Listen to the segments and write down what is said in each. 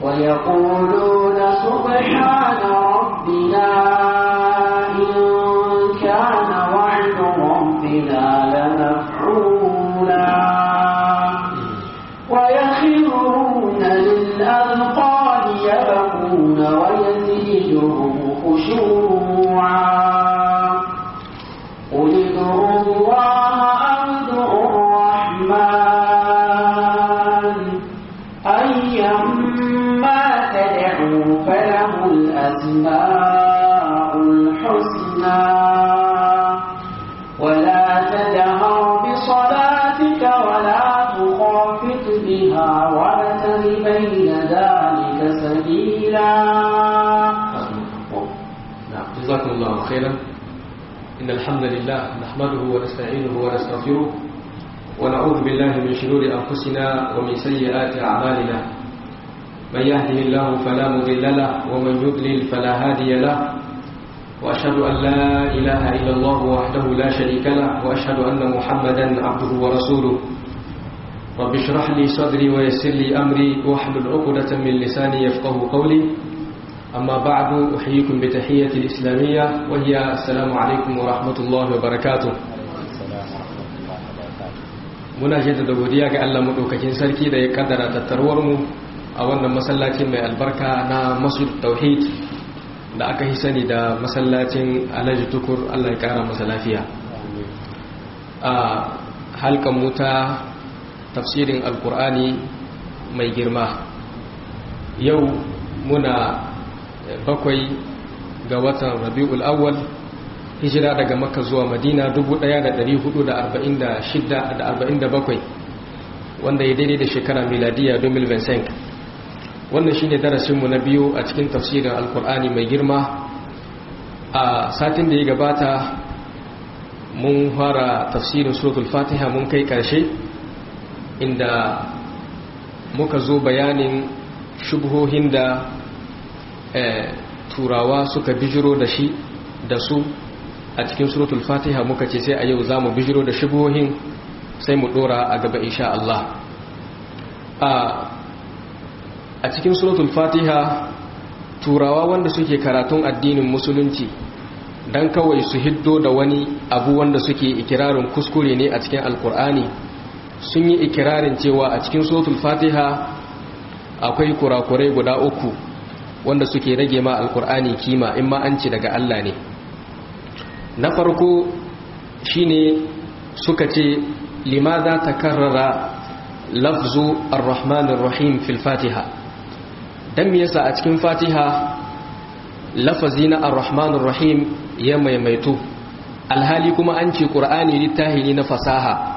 ويقولون سبحان ربنا إن كان وعد ربنا لمفعولا ويخرون للأذقان يبكون ويزيدهم خشوعا قل ادعوا الله أو ادعوا الرحمن أيما تدعوا فله الأسماء الحسنى ولا تجهر بصلاتك ولا تخافت بها وابتغ بين ذلك سبيلا نعم جزاكم الله خيرا إن الحمد لله نحمده ونستعينه ونستغفره ونعوذ بالله من شرور أنفسنا ومن سيئات أعمالنا من يهده الله فلا مضل له ومن يضلل فلا هادي له وأشهد أن لا إله إلا الله وحده لا شريك له وأشهد أن محمدا عبده ورسوله رب اشرح لي صدري ويسر لي أمري واحلل عقدة من لساني يفقه قولي أما بعد أحييكم بتحية الإسلامية وهي السلام عليكم ورحمة الله وبركاته muna jaddada godiya ga Allah madaukakin sarki da ya kaddara tattarwar mu a wannan masallacin mai albarka na Masjid Tauhid da aka yi sani da masallacin Alhaji Tukur Allah ya kara masa lafiya a halkan muta tafsirin alkur'ani mai girma yau muna bakwai ga watan rabi'ul awwal hijira daga makka zuwa madina 1446 wanda ya daidai da shekara miladiya 2025 wannan shine darasinmu na biyu a cikin tafsirin alkur'ani mai girma a satin da ya gabata mun fara tafsirin suratul fatiha mun kai karshe inda muka zo bayanin shubhohin da turawa suka bijiro da shi da su a cikin suratul fatiha muka ce sai a yau za mu bijiro da shubuhohin sai mu dora a gaba insha Allah a cikin suratul fatiha turawa wanda suke karatun addinin musulunci dan kawai su hiddo da wani abu wanda suke ikirarin kuskure ne a cikin alkur'ani sun yi ikirarin cewa a cikin suratul fatiha akwai kurakurai guda uku wanda suke rage ma alkur'ani kima in ma an ci daga Allah ne na farko shine suka ce limadha takarrara lafzu ar-rahmanir rahim fil fatiha dan me yasa a cikin fatiha lafazi na ar-rahmanir rahim ya maimaitu alhali kuma an ce qur'ani littahi ne na fasaha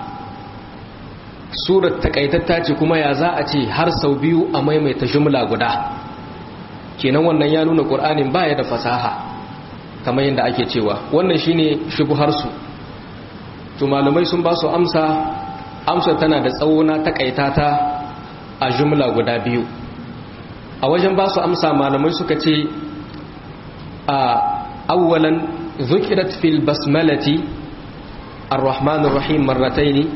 surat takaitatta ce kuma ya za a ce har sau biyu a maimaita jumla guda kenan wannan ya nuna qur'anin baya da fasaha kamar yadda ake cewa wannan shine shubuharsu to malamai sun ba su amsa amsa tana da tsawo na takaita ta a jumla guda biyu a wajen ba su amsa malamai suka ce a awwalan zukirat fil basmalati ar-rahmanir rahim marrataini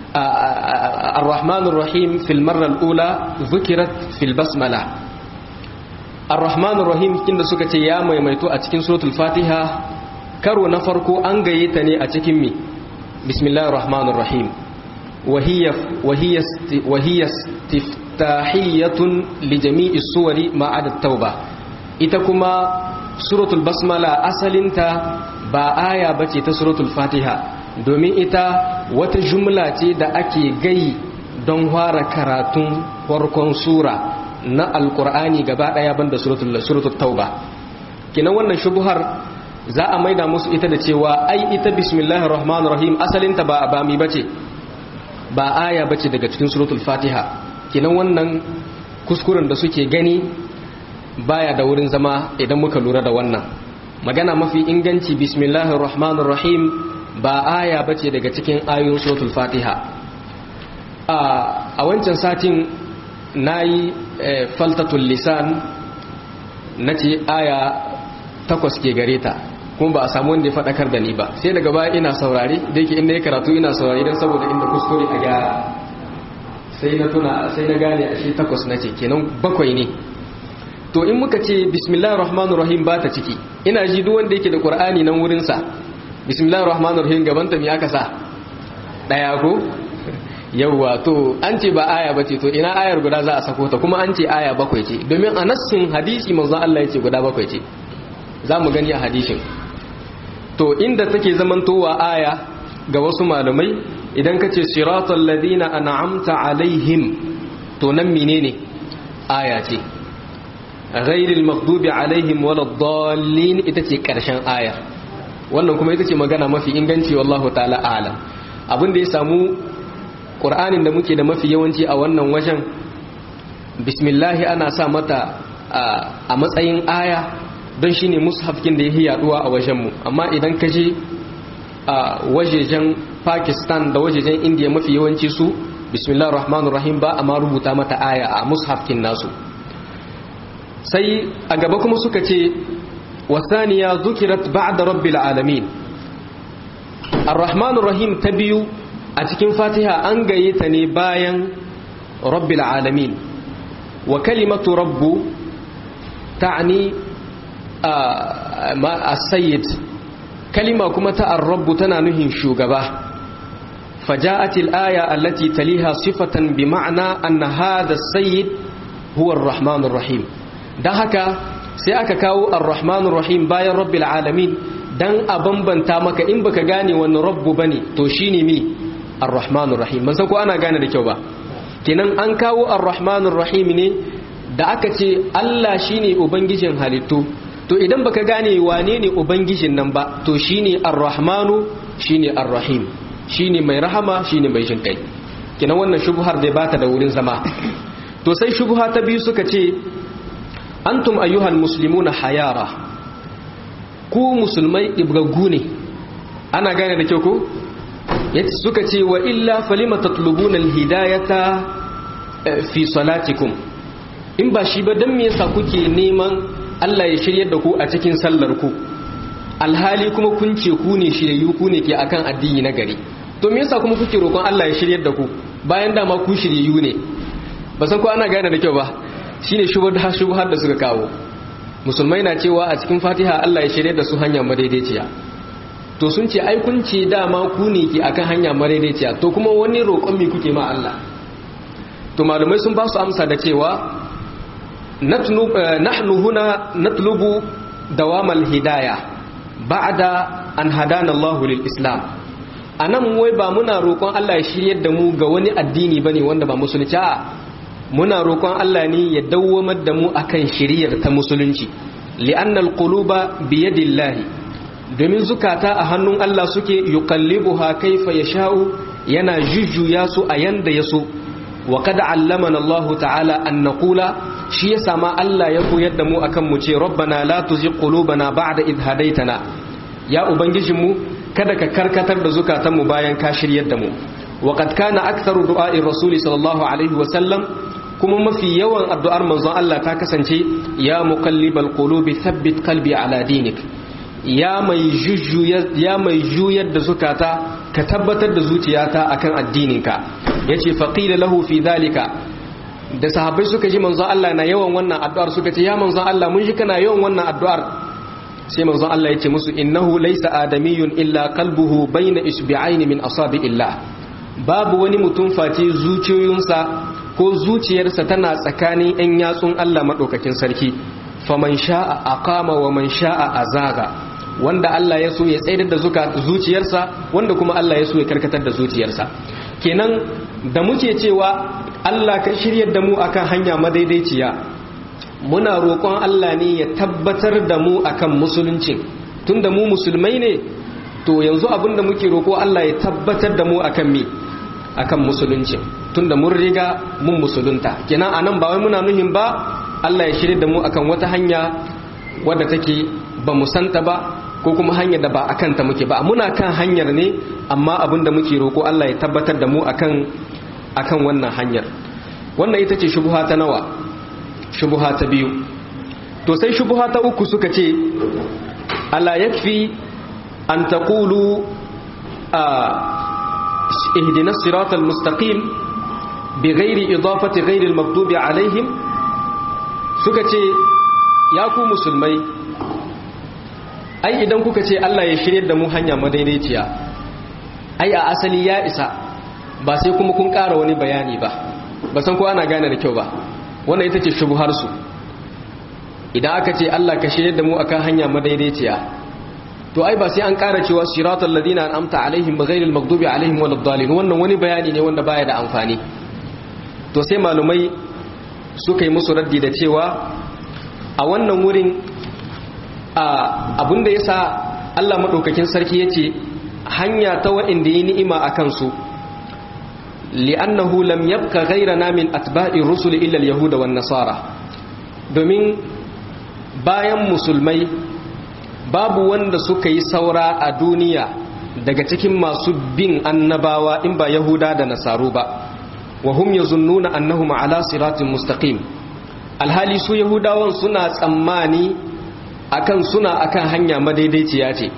ar-rahmanir rahim fil marra al-ula zukirat fil basmala ar-rahmanir rahim kinda suka ce ya maimaito a cikin suratul fatiha karo na farko an gaye ta ne a cikin mi bismillahir rahmanir rahim وهي وهي وهي استفتاحية لجميع السور ما عدا التوبة ita kuma suratul basmala asalinta ba aya bace ta suratul fatiha domin ita wata jumla ce da ake gai don fara karatun farkon sura na alkur'ani gaba daya banda suratul suratul tauba kinan wannan shubuhar za a maida musu ita da cewa ai ita bismillahir rahmanir rahim asalinta ba ba mi bace ba aya bace daga cikin suratul fatiha kinan wannan kuskuren da suke gani baya da wurin zama idan muka lura da wannan magana mafi inganci bismillahir rahmanir rahim ba aya bace daga cikin ayoyin suratul fatiha a wancan satin nayi faltatul lisan nace aya takwas ke gare ta kuma ba a samu wanda ya faɗakar da ni ba sai daga baya ina saurari da yake inda ya karatu ina saurari don saboda inda kuskure a gyara sai na tuna sai na gane a shi takwas na ce kenan bakwai ne to in muka ce bismillahir rahmanir rahim ba ta ciki ina ji duk wanda yake da qur'ani nan wurin sa bismillahir rahmanir rahim gaban ta me aka sa daya ko yawwa to an ce ba aya bace to ina ayar guda za a sako ta kuma an ce aya bakwai ce domin a nassin hadisi manzon Allah yace guda bakwai ce za mu gani a hadisin to inda take zamantowa aya ga wasu malamai idan ka ce siratal ladina an'amta alaihim to nan menene aya ce ghairil maghdubi alaihim waladdallin ita ce karshen aya wannan kuma ita ce magana mafi inganci wallahu ta'ala alam abin da ya samu qur'anin da muke da mafi yawanci a wannan wajen bismillah ana sa mata a matsayin aya don shine mushafkin da yake yaduwa a wajenmu amma idan ka je a wajejen pakistan da wajejen indiya mafi yawanci su bismillahir rahmanir rahim ba amma rubuta mata aya a mushafkin nasu sai a gaba kuma suka ce wasaniya zukirat ba'da rabbil alamin ar-rahmanir rahim ta biyu a cikin fatiha an gaye ta ne bayan rabbil alamin wa kalimatu rabbu ta'ni as-sayyid kalima kuma ta ar-rabbu tana nuhin shugaba فجاءت الآية التي تليها صفة بمعنى أن هذا السيد هو الرحمن الرحيم don haka sai aka kawo ar-rahmanur rahim bayan rabbil alamin dan a bambanta maka in baka gane wani rabbu bane to shine mi ar-rahmanur rahim ban san ko ana gane da kyau ba kenan an kawo ar-rahmanur rahim ne da aka ce Allah shine ubangijin halittu to idan baka gane wane ne ubangijin nan ba to shine ar-rahmanu shine ar-rahim shine mai rahama shine mai jin kai kenan wannan shubhar da bata da wurin zama to sai shubha ta biyu suka ce antum ayyuhal muslimuna hayara ku musulmai ibgaggu ne ana gane da kyau ko yace suka ce wa illa falima tatlubuna alhidayata fi salatikum in ba shi ba dan me yasa kuke neman Allah ya shiryar da ku a cikin sallar ku alhali kuma kun ce ku ne shiryayyu ku ne ke akan addini na gari to me yasa kuma kuke roƙon Allah ya shiryar da ku bayan dama ku shiryayyu ne ba san ko ana gane da kyau ba shine shubhar shubhar da suka kawo musulmai na cewa a cikin Fatiha Allah ya shirye da su hanya madaidaiciya to sun ce ai kun ce dama ku ne ke akan hanya madaidaiciya to kuma wani roƙon me kuke ma Allah to malumai sun ba su amsa da cewa nahnu huna natlubu dawamal hidayah ba'da an hadana Allah lil Islam anan wai ba muna roƙon Allah ya shiryar da mu ga wani addini bane wanda ba musulunci a muna roƙon Allah ne ya dawwamar da mu akan shiriyar ta musulunci li'annal quluba biyadillahi domin zukata a hannun Allah suke yuqallibuha kaifa yasha'u yana jujjuya su a yanda yaso wa qad allamana Allah ta'ala an naqula shi yasa ma Allah ya koyar da mu akan mu ce rabbana la tuzigh qulubana ba'da idh hadaytana ya ubangijinmu kada ka karkatar da zukatanmu bayan ka shiryar da mu wa qad kana aktharu du'a'i rasuli sallallahu alaihi wa sallam kuma mafi yawan addu'ar manzon Allah ta kasance ya muqallibal qulubi thabbit qalbi ala dinik ya mai jujjuyar ya mai juyar da zukata ka tabbatar da zuciyata akan addininka yace faqila lahu fi dhalika da sahabbai suka ji manzon Allah na yawan wannan addu'ar suka ce ya manzon Allah mun ji kana yawan wannan addu'ar sai manzon Allah yace musu innahu laysa adamiyun illa qalbuhu bayna isbi'aini min asabi'illah babu wani mutum face zuciyoyinsa ko zuciyarsa tana tsakanin 'yan yatsun Allah maɗaukakin sarki faman sha'a aqama wa man sha'a azaga wanda Allah ya so ya tsaidar da zuciyarsa wanda kuma Allah ya so ya karkatar da zuciyarsa kenan da muke cewa Allah ka shiryar da mu akan hanya madaidaiciya muna roƙon Allah ne ya tabbatar da mu akan musulunci tunda mu musulmai ne to yanzu abinda muke roƙo Allah ya tabbatar da mu akan me akan musulunci tunda mun riga mun musulunta kenan anan ba wai muna nuhin ba Allah ya shirye da mu akan wata hanya wadda take ba mu santa ba ko kuma hanyar da ba akan ta muke ba muna kan hanyar ne amma abinda muke roko Allah ya tabbatar da mu akan akan wannan hanyar wannan ita ce shubha ta nawa shubha ta biyu to sai shubha ta uku suka ce ala yakfi an taqulu a اهدنا الصراط المستقيم بغير إضافة غير المغضوب عليهم suka ce ya ku musulmai ai idan kuka ce Allah ya shirye da mu hanya madaidaiciya ai a asali ya isa ba sai kuma kun ƙara wani bayani ba ba san ko ana gane da kyau ba wannan ita ce shubuhar su idan aka ce Allah ka shirye da mu akan hanya madaidaiciya to ai ba sai an ƙara cewa siratal ladina an'amta alaihim ghairil maghdubi alaihim waladdallin wannan wani bayani ne wanda baya da amfani to sai malumai suka yi musu raddi da cewa a wannan wurin abinda yasa Allah madaukakin sarki yace hanya ta wa'inda yi ni'ima akan su li'annahu lam yabqa ghayrana min atba'ir rusul illa al-yahuda wan nasara domin bayan musulmai babu wanda suka yi saura a duniya daga cikin masu bin annabawa in ba yahuda da nasaru ba wa hum yazunnuna annahum ala siratin mustaqim alhali su yahudawan suna tsammani akan suna akan hanya madaidaiciya ce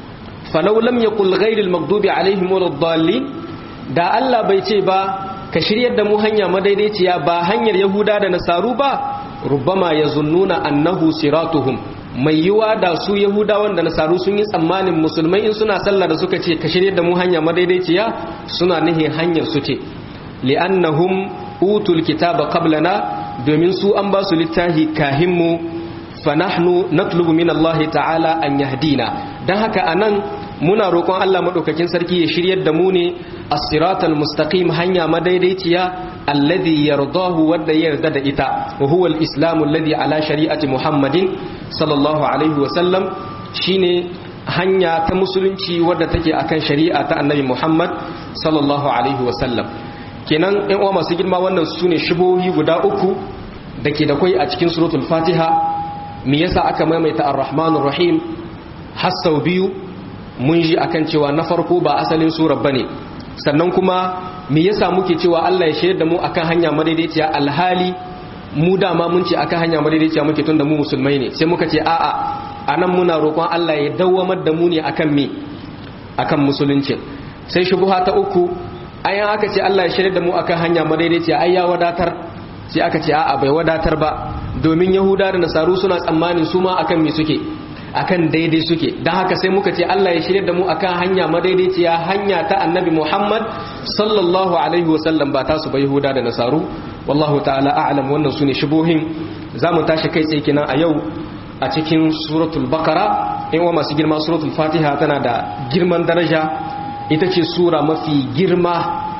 falau lam yaqul ghayril maghdubi alaihim waladdallin da Allah bai ce ba ka shiryar da mu hanya madaidaiciya ba hanyar yahuda da nasaru ba rubbama yazunnuna annahu siratuhum mai yiwa da su yahudawan da nasaru sun yi tsammanin musulmai in suna sallah da suka ce ka shirye da mu hanya madaidaiciya suna nihin hanyar su ce li'annahum utul kitaba qablana domin su an ba su littafi kahinmu fa nahnu natlubu min Allah ta'ala an yahdina dan haka anan muna roƙon Allah madaukakin sarki ya shiryar da mu ne as-siratal mustaqim hanya madaidaiciya alladhi yardahu wadda yarda da ita wa huwa al-islamu alladhi ala shari'ati muhammadin sallallahu alaihi wa sallam shine hanya ta musulunci wadda take akan shari'a ta annabi muhammad sallallahu alaihi wa sallam kenan ɗan uwa masu girma wannan sune shubohi guda uku da ke da kwai a cikin suratul fatiha me yasa aka maimaita ar-rahmanur rahim har sau biyu mun ji akan cewa na farko ba asalin surar bane sannan kuma me yasa muke cewa Allah ya shirya da mu akan hanya madaidaiciya alhali mu dama mun ce akan hanya madaidaiciya muke tunda mu musulmai ne sai muka ce a'a anan muna roƙon Allah ya dawwamar da mu ne akan me akan musulunci sai shubuha ta uku ayan aka ce Allah ya shirya da mu akan hanya madaidaiciya ai ya wadatar sai aka ce a'a bai wadatar ba domin yahuda da nasaru suna tsammanin su ma akan me suke akan daidai suke don haka sai muka ce Allah ya shirya da mu akan hanya madaidaiciya hanya ta annabi Muhammad sallallahu alaihi wasallam ba ta su ba Yahuda da Nasaru wallahu ta'ala a'lam wannan sune shubuhin zamu tashi kai tsaye kenan a yau a cikin suratul baqara in wa masu girma suratul fatiha tana da girman daraja ita ce sura mafi girma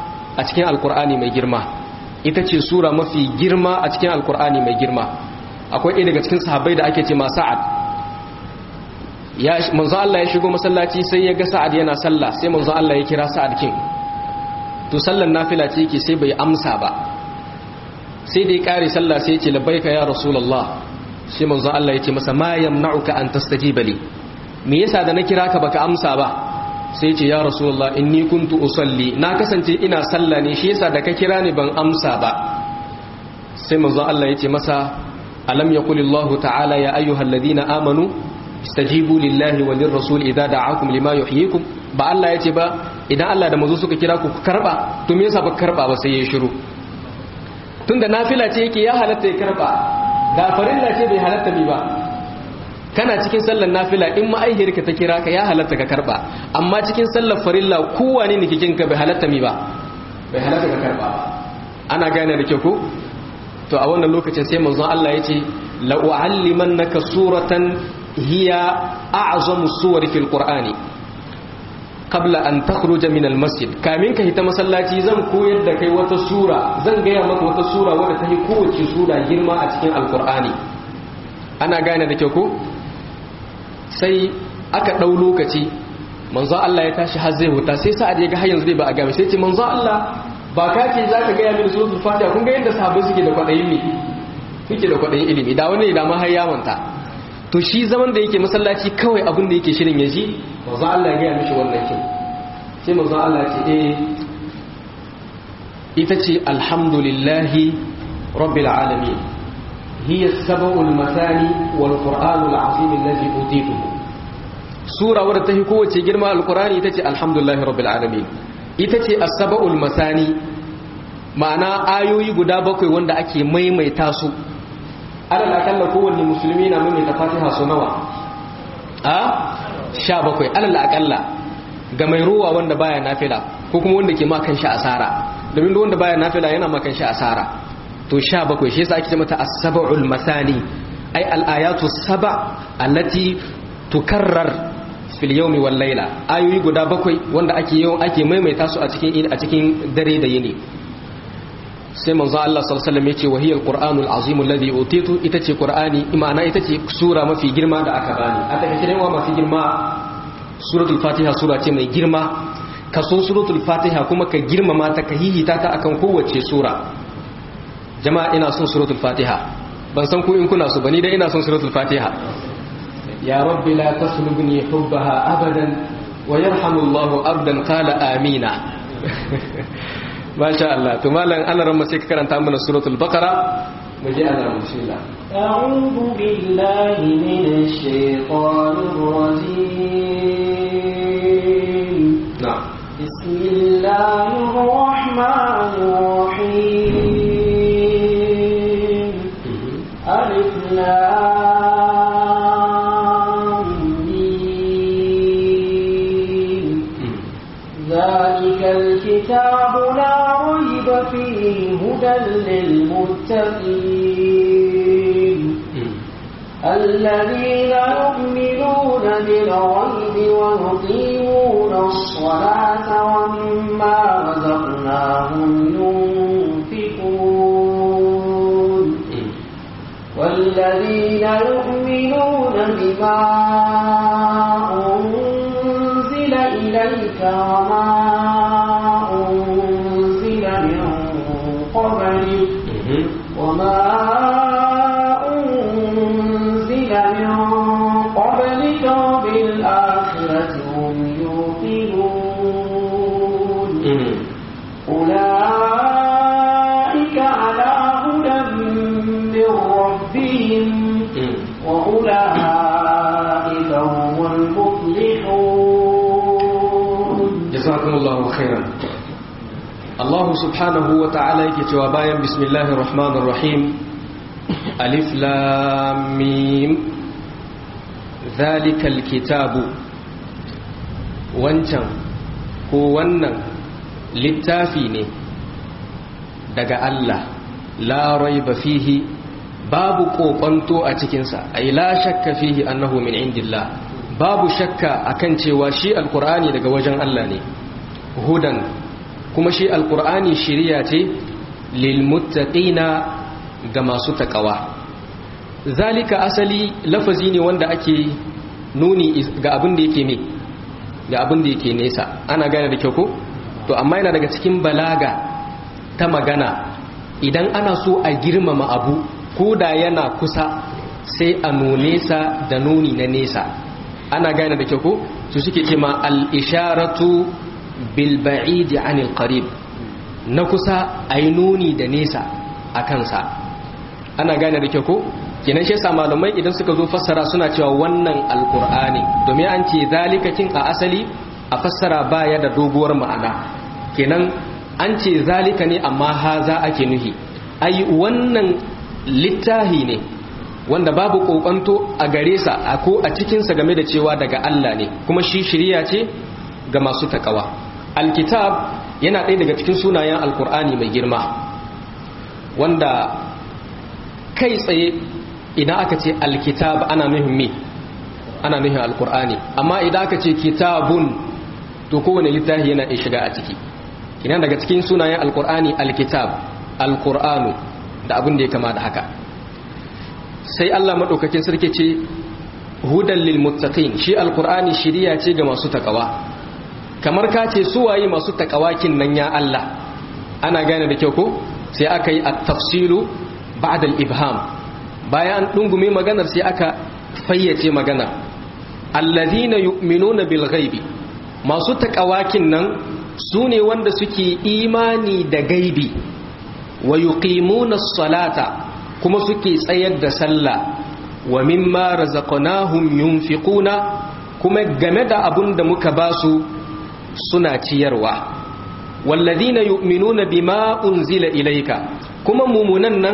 a cikin alkur'ani mai girma ita ce sura mafi girma a cikin alkur'ani mai girma akwai ɗaya daga cikin sahabbai da ake ce ma sa'ad ya manzo Allah ya shigo masallaci sai ya ga Sa'ad yana sallah sai manzo Allah ya kira Sa'ad kin to sallan nafila ce yake sai bai amsa ba sai da ya kare sallah sai ya ce labbaika ya rasulullah sai manzo Allah ya ce masa ma yamna'uka an tastajiba li me yasa da na kira ka baka amsa ba sai ya ce ya rasulullah inni kuntu usalli na kasance ina sallah ne shi yasa da ka kira ni ban amsa ba sai manzo Allah ya ce masa alam yaqulillahu ta'ala ya ayyuhalladhina amanu istajibu lillahi wa lirrasul idza da'akum lima yuhyikum ba Allah yace ba idan Allah da manzo suka kira ku karba to me yasa ba karba ba sai ya shiru tunda nafila ce yake ya halatta ya karba da farilla ce bai halatta mi ba kana cikin sallar nafila in ma'aihirka ta kira ka ya halatta ka karba amma cikin sallar farilla kowane ne kikin ka bai halatta mi ba bai halatta ka karba ana gane da kyau ko to a wannan lokacin sai manzon Allah yace la u'allimannaka suratan hiya a'zamu suwari fil qur'ani qabla an takhruja min al masjid kamin ka hita masallaci zan koyar da kai wata sura zan gaya maka wata sura wadda ta yi kowace sura girma a cikin alqur'ani ana gane da kyau ko sai aka dau lokaci manzo Allah ya tashi har zai huta sai sa'ad ya ga har yanzu ba a game sai ce manzo Allah ba ka ce zaka gaya mini suratul fatiha kun ga yadda sahabbai suke da kwadayin ne suke da kwadayin ilimi da wani da ma har ya manta to shi zaman da yake masallaci kawai abin da yake shirin ya ji manzo Allah ya gaya mishi wannan kin sai manzo Allah ya ce eh ita ce alhamdulillahi rabbil alamin hiya sab'ul masani wal qur'anul azim alladhi utituhu sura wadda ta fi kowace girma alqur'ani ita ce alhamdulillahi rabbil alamin ita ce as-sab'ul masani ma'ana ayoyi guda bakwai wanda ake maimaita su alal akalla kowanne musulmi na maimaita fatiha su nawa a sha bakwai alal akalla ga mai ruwa wanda baya nafila ko kuma wanda ke makan shi asara domin wanda baya nafila yana makan shi asara to sha bakwai shi yasa ake ce mata as-sab'ul masani ay al-ayatu saba allati tukarrar fil yawmi wal layla ayoyi guda bakwai wanda ake yawan ake maimaita su a cikin a cikin dare da yini sai manzo Allah sallallahu alaihi wasallam yace wahiyal qur'anul azim alladhi utitu ita ce qur'ani imana ita ce sura mafi girma da aka bani a take kiran mafi girma suratul fatiha sura ce mai girma ka so suratul fatiha kuma ka girmama ta ka hihita ta akan kowace sura jama'a ina son suratul fatiha ban san ku in kuna so bani dai ina son suratul fatiha ya rabbi la taslubni hubbaha abadan wa yarhamullahu abdan qala amina masha Allah to malam ana ran sai ka karanta mana suratul baqara mu je ana bismillah أعوذ بالله من الشيطان الرجيم na'am بسم الله الرحمن الرحيم ألف لام ميم ذلك الكتاب لا ريب فيه هدى للمتقين الذين يؤمنون بالغيب ويقيمون الصلاة ومما رزقناهم ينفقون والذين يؤمنون بما أنزل إليك وما أنزل من قبلك وما أنزل من قبلك وبالآخرة هم يوقنون أولئك على هدى من ربهم وأولئك هم المفلحون jazakumullahu khairan Allah subhanahu wa ta'ala yake cewa bayan bismillahir rahmanir rahim alif lam mim zalikal kitabu wancan ko wannan littafi ne daga Allah la raiba fihi babu kokonto a cikinsa ay la shakka fihi annahu min indillah babu shakka akan cewa shi alqur'ani daga wajen Allah ne hudan kuma shi alqur'ani shiriya ce lil muttaqina ga masu takawa zalika asali lafazi ne wanda ake nuni ga abin da yake me ga abin da yake nesa ana gane da kyau ko to amma yana daga cikin balaga ta magana idan ana so a girmama abu ko da yana kusa sai a nune sa da nuni na nesa ana gane da kyau ko su suke ce ma al-isharatu bil ba'idi anil qarib na kusa ayi nuni da nesa a kansa ana gane da kyau ko kenan shi yasa malamai idan suka zo fassara suna cewa wannan alqur'ani domin an ce zalikakin a asali a fassara baya da doguwar ma'ana kenan an ce zalika ne amma haza ake nuhi ai wannan littahi ne wanda babu kokonto a gare sa a ko a cikinsa game da cewa daga Allah ne kuma shi shiriya ce ga masu takawa alkitab yana ɗaya daga cikin sunayen alkur'ani mai girma wanda kai tsaye idan aka ce alkitab ana nuhin me ana nuhin alkur'ani amma idan aka ce kitabun to kowane littafi yana iya shiga a ciki ina daga cikin sunayen alkur'ani alkitab alkur'anu da abin da ya kama da haka sai Allah madaukakin sarki ce hudan lil muttaqin shi alkur'ani shiriya ce ga masu takawa kamar ka ce su waye masu takawakin nan ya Allah ana gane da kyau ko sai aka yi at-tafsilu ba'da al-ibham bayan an dungume maganar sai aka fayyace maganar alladhina yu'minuna bil ghaibi masu takawakin nan su ne wanda suke imani da gaibi wa yuqimuna as-salata kuma suke tsayar da sallah wa mimma razaqnahum yunfiquna kuma game da abun da muka basu suna ciyarwa walladhina yu'minuna bima unzila ilayka kuma mumunan nan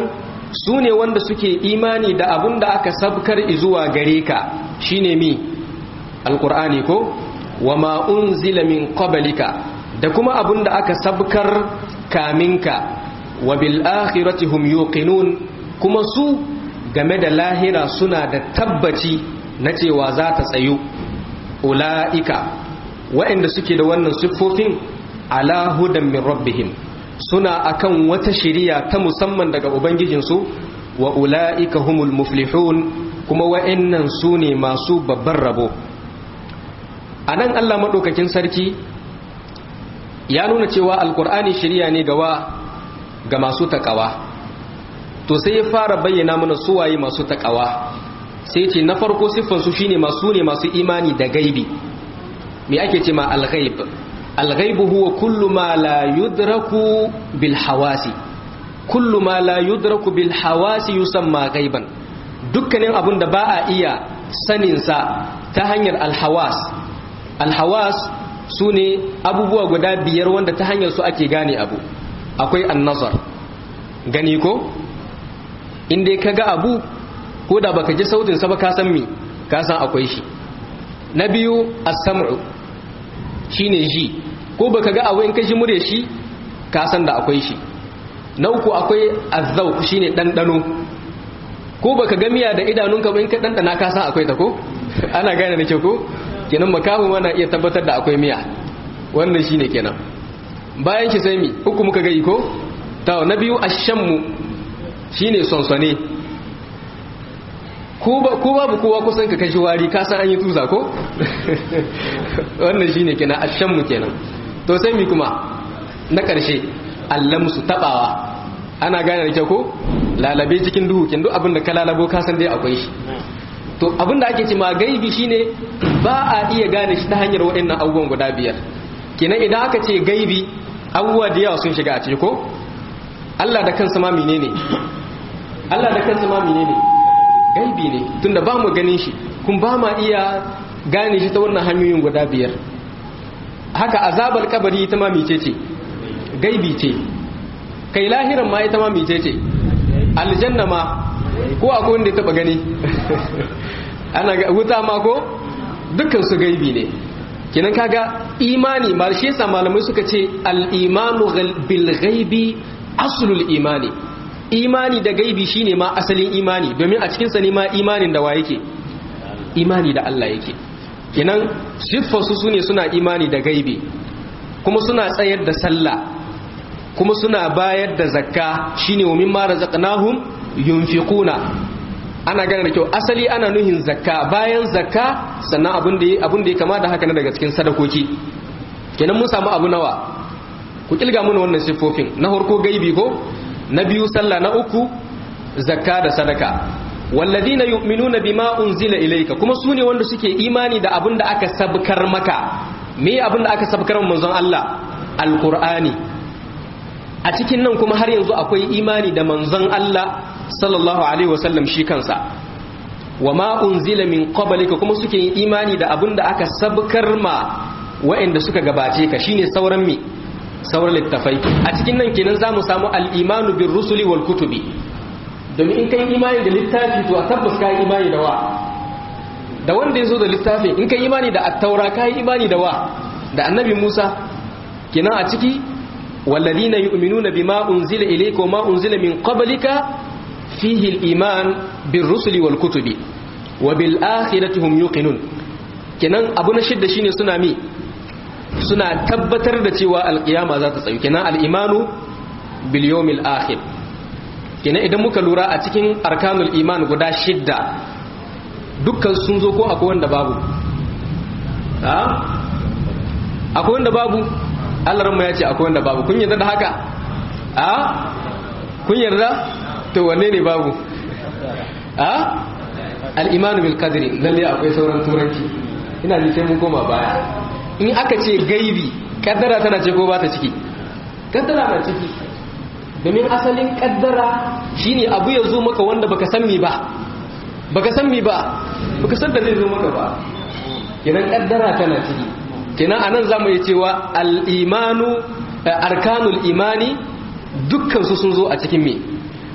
su ne wanda suke imani da abun da aka sabkar zuwa gare ka shine mi alqur'ani ko wama unzila min qablika da kuma abun da aka sabkar kaminka wa bil akhirati hum yuqinun kuma su game da lahira suna da tabbaci na cewa za ta tsayu ula'ika waɗanda suke da wannan siffofin ala hudan min rabbihim suna akan wata shiriya ta musamman daga ubangijinsu wa ula'ika humul muflihun kuma wa'annan su ne masu babban rabo a nan allah maɗaukakin sarki ya nuna cewa alkur'ani shiriya ne gawa ga masu taƙawa to sai ya fara bayyana mana suwaye masu taƙawa sai ce na farko siffansu shine masu ne masu imani da gaibi me ake ce ma alghaib alghaibu huwa kullu ma la yudraku bil hawasi kullu ma la yudraku bil hawasi yusamma ghaiban dukkanin abun da ba a iya sanin sa ta hanyar alhawas alhawas sune abubuwa guda biyar wanda ta hanyar su ake gane abu akwai annazar gani ko inda ka ga abu ko da baka ji sautin sa ba ka san me ka san akwai shi na biyu as-sam'u shine ji ko baka ga abu in ka ji mure shi ka san da akwai shi na uku akwai az-zawq shine dandano ko baka ga miya da idanunka ba in ka dandana ka san akwai ta ko ana gane da kyau ko kenan makahu mana iya tabbatar da akwai miya wannan shine kenan bayan shi sai mi uku muka ga iko ta na biyu ash-shammu shine sonsone ko babu kowa kusan ka kashi wari ka san an yi tuza ko wannan shine kenan ashammu kenan to sai mi kuma na karshe allamsu tabawa ana gane da kyau ko lalabe cikin duhu kin duk abin da ka lalabo ka san dai akwai shi to abin da ake ce ma gaibi shine ba a iya gane shi ta hanyar waɗannan abubuwan guda biyar kenan idan aka ce gaibi abubuwa da yawa sun shiga a ciki ko Allah da kansa ma menene Allah da kansa ma menene gaibi ne tunda ba mu ganin shi kun ba ma iya gane shi ta wannan hanyoyin guda biyar haka azabar kabari ita ma mice ce gaibi ce kai lahiran ma ita ma mice ce aljanna ma ko akwai wanda ya taba gani ana ga wuta ma ko dukkan su gaibi ne kinan kaga imani ma shi yasa malamai suka ce al-imanu bil ghaibi aslul imani imani da gaibi shine ma asalin imani domin a cikin sa ne ma imanin da wa yake imani da Allah yake kinan siffar su sune suna imani da gaibi kuma suna tsayar da sallah kuma suna bayar da zakka shine wa mimma razaqnahum yunfiquna ana gane da kyau asali ana nuhin zakka bayan zakka sannan abin da abin da ya kama da haka na daga cikin sadakoki kenan mun samu abu nawa ku kilga mana wannan siffofin na farko gaibi ko na biyu sallah na uku zakka da sadaka walladina yu'minuna bima unzila ilayka kuma sune wanda suke imani da abin da aka sabkar maka me abin da aka sabkar manzon Allah alqur'ani a cikin nan kuma har yanzu akwai imani da manzon Allah sallallahu alaihi wasallam shi kansa wa ma unzila min qablika kuma suke yin imani da abin da aka sabkar ma waɗanda suka gabace ka shine sauran mi sauran littafai a cikin nan kenan zamu samu al-imanu bir rusuli wal kutubi domin in kai imani da littafi to a tabbas kai imani da wa da wanda yazo da littafin in kai imani da at-taura kai imani da wa da annabi Musa kenan a ciki والذين يؤمنون بما أنزل إليك وما أنزل من قبلك فيه الإيمان بالرسل والكتب وبالآخرة هم يوقنون kenan abu na shidda shine suna mi suna tabbatar da cewa alkiyama za ta tsayu kenan al'imanu bil yawmil akhir kenan idan muka lura a cikin arkanul iman guda shidda dukkan sun zo ko akwai wanda babu akwai wanda babu Allah ranmu ya ce akwai wanda babu kun yarda da haka a kun yarda to wanne ne babu a al-imanu bil qadri lalle akwai sauran turanci ina ji sai mun koma baya in aka ce gaibi kaddara tana ce ko ba ta ciki kaddara na ciki domin asalin kaddara shine abu ya zo maka wanda baka san mi ba baka san mi ba baka san da zai zo maka ba idan kaddara tana ciki kenan anan zamu yi cewa al-imanu arkanul imani dukkan su sun zo a cikin me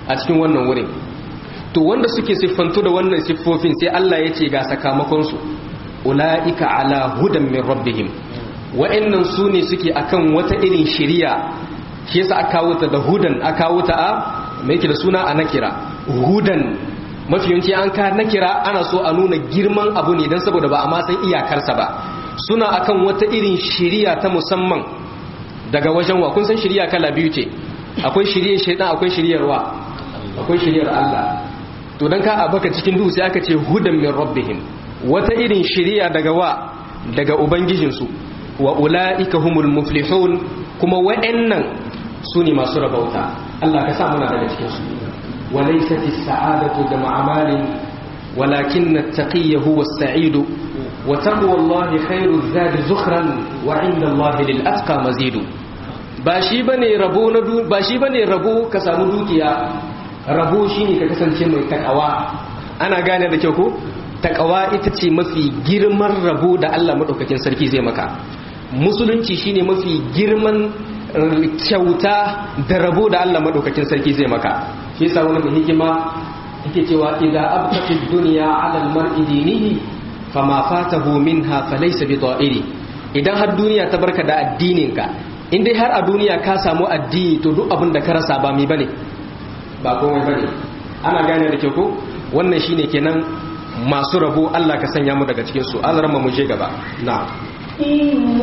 a cikin wannan wurin to wanda suke siffantu da wannan siffofin sai Allah ya ce ga sakamakonsu ula'ika ala hudan min rabbihim wa'annan su ne suke akan wata irin shiriya shi yasa aka kawo ta da hudan aka kawo ta a mai yake da suna a nakira hudan mafi yawanci an ka nakira ana so a nuna girman abu ne don saboda ba a ma san iyakarsa ba suna akan wata irin shiriya ta musamman daga wajen wa kun san shiriya kala biyu ce akwai shiriyar shaidan akwai shiryar wa akwai shiryar Allah to dan ka abaka cikin duhu sai aka ce hudan min rabbihim wata irin shiriya daga wa daga ubangijinsu wa ulaika humul muflihun kuma wa'annan su ne masu rabauta Allah ka sa muna daga cikin su walaysat as-sa'adatu jama'a malin walakin at-taqiyyu huwa as-sa'idu wa taqwa Allah khairu zadi zukhran wa 'inda Allah lil atqa mazidu ba shi bane rabo na ba shi bane rabo ka samu dukiya rabo shine ka kasance mai takawa ana gane da kyau ko takawa ita ce mafi girman rabo da Allah madaukakin sarki zai maka musulunci shine mafi girman kyauta da rabo da Allah madaukakin sarki zai maka shi yasa wani mai hikima yake cewa idza abtaqi dunya ala al-mar'i dinihi fama fatahu minha falaysa bi da'iri idan har duniya ta barka da addinin ka in dai har a duniya ka samu addini to duk abin da ka rasa ba mi bane ba komai bane ana gane da kyau ko wannan shine kenan masu rabo Allah ka sanya mu daga cikin su azrama mu je gaba na'am إن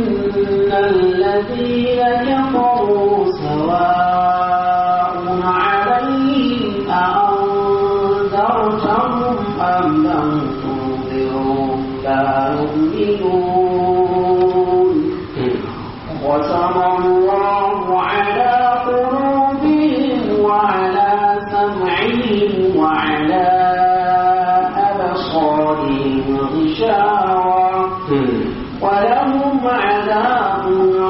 الذين كفروا سواء عليهم أأنذرتهم أم لم تنذرهم لا يؤمنون ختم الله على قلوبهم وعلى سمعهم وعلى أبصارهم غشاوة ولهم عذاب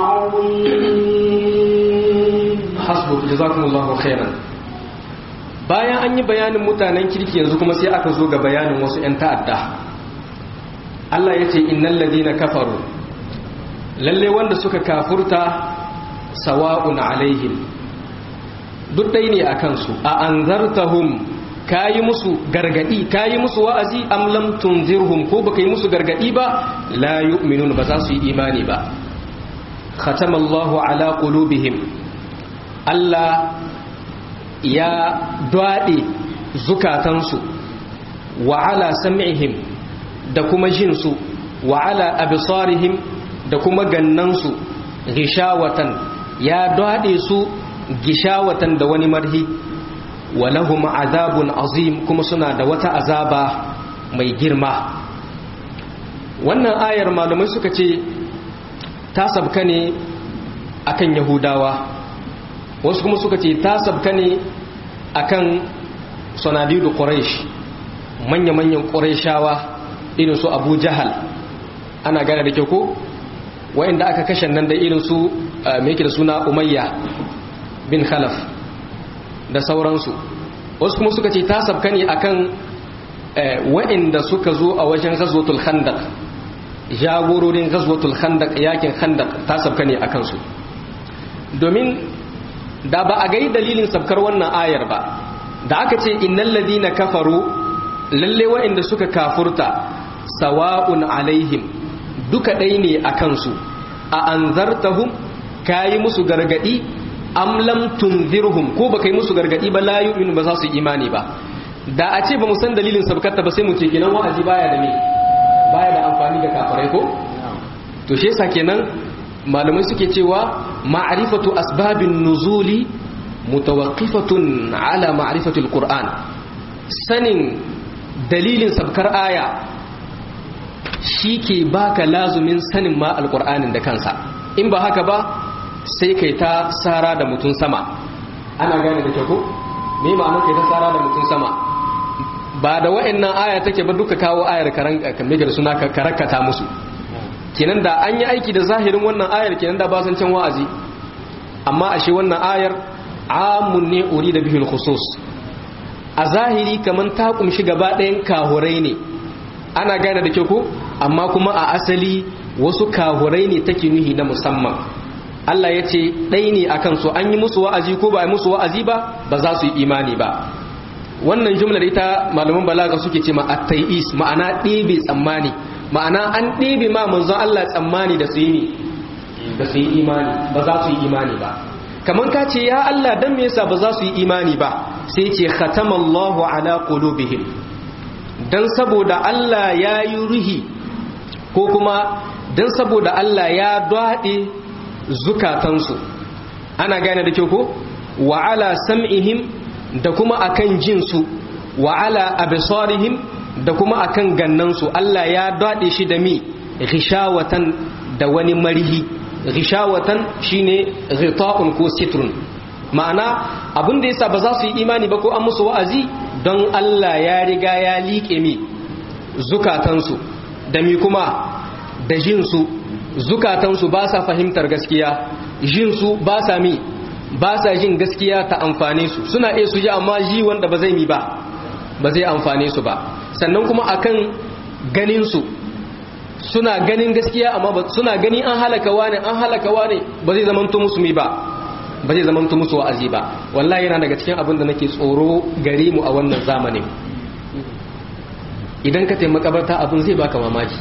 عظيم hasbu jazakumullahu khairan bayan an yi bayanin mutanen kirki yanzu kuma sai aka zo ga bayanin wasu 'yan ta'adda Allah ya ce innal ladina kafaru lalle wanda suka kafurta sawa'un alaihim duk dai ne akan su a anzartahum kayi musu gargadi kayi musu wa'azi am lam tunzirhum ko baka yi musu gargadi ba la yu'minun ba za su yi imani ba khatamallahu ala qulubihim Allah ya dwaɗe zukatansu wa ala sam'ihim da kuma jinsu wa ala absarihim da kuma gannansu gishawatan ya dwaɗe su gishawatan da wani marhi wa lahum azabun azim kuma suna da wata azaba mai girma wannan ayar malamai suka ce ta sabka ne akan yahudawa wasu kuma suka ce ta sabka ne akan sanadidu quraish manya-manyan qurayshawa irin su abu jahal ana gane da kyau ko wa'inda aka kashe nan da irin su mai da suna umayya bin khalaf da sauransu wasu kuma suka ce ta sabka ne akan wa'inda suka zo a wajen ghazwatul khandaq jagororin ghazwatul khandaq yakin khandaq ta sabka ne akan su domin da ba a gai dalilin sabkar wannan ayar ba da aka ce innal ladina kafaru lalle wa'inda suka kafurta sawa'un alaihim duka ɗai ne a kansu a anzartahum kayi musu gargadi am lam tunzirhum ko baka yi musu gargadi ba la yu'minu ba za su imani ba da a ce ba mu san dalilin sabkarta ba sai mu ce kenan wa'azi baya da me baya da amfani da kafirai ko to shi yasa kenan malamai suke cewa ma'rifatu asbabin nuzuli mutawaqqifatun ala ma'rifatil qur'an sanin dalilin sabkar aya shi ke baka lazumin sanin ma alqur'anin da kansa in ba haka ba sai kai ta sara da mutun sama ana gane da kyau ko me ma'ana kai ta sara da mutun sama ba da wa'annan aya take ba duka kawo ayar karan kamar da suna ka karakata musu kenan da an yi aiki da zahirin wannan ayar kenan da ba san can wa'azi amma ashe wannan ayar amun ne uri da bihul khusus a zahiri kaman ta kumshi gaba ɗayan kahurai ne ana gane da kyau ko amma kuma a asali wasu kahurai ne take nuhi na musamman Allah ya ce ɗai ne a kansu an yi musu wa'azi ko ba a yi musu wa'azi ba ba za su yi imani ba wannan jumlar ita malaman balaga suke ce ma at-tayis ma'ana ɗebe tsammani ma'ana an ɗebe ma manzon Allah tsammani da su yi da su yi imani ba za su yi imani ba kamar ka ce ya Allah dan me yasa ba za su yi imani ba sai ce khatamallahu ala qulubihim dan saboda Allah ya yi ruhi ko kuma dan saboda Allah ya dade zukatansu ana gane da kyau ko wa ala sam'ihim da kuma akan jinsu wa ala absarihim da kuma akan gannansu Allah ya dade shi da mi ghishawatan da wani marihi ghishawatan shine ghita'un ko sitrun ma'ana abin da yasa ba za su yi imani ba ko an musu wa'azi don Allah ya riga ya liƙe mi zukatansu da mi kuma da jinsu zukatansu ba sa fahimtar gaskiya jinsu ba sa mi ba sa jin gaskiya ta amfane su suna iya su ji amma ji wanda ba zai mi ba ba zai amfane su ba sannan kuma akan ganin su suna ganin gaskiya amma suna gani an halaka wane an halaka wane ba zai zamanto musu mi ba ba zai zamanto musu wa'azi ba wallahi yana daga cikin abin da nake tsoro gare mu a wannan zamanin idan ka taimaka makabarta abin zai baka mamaki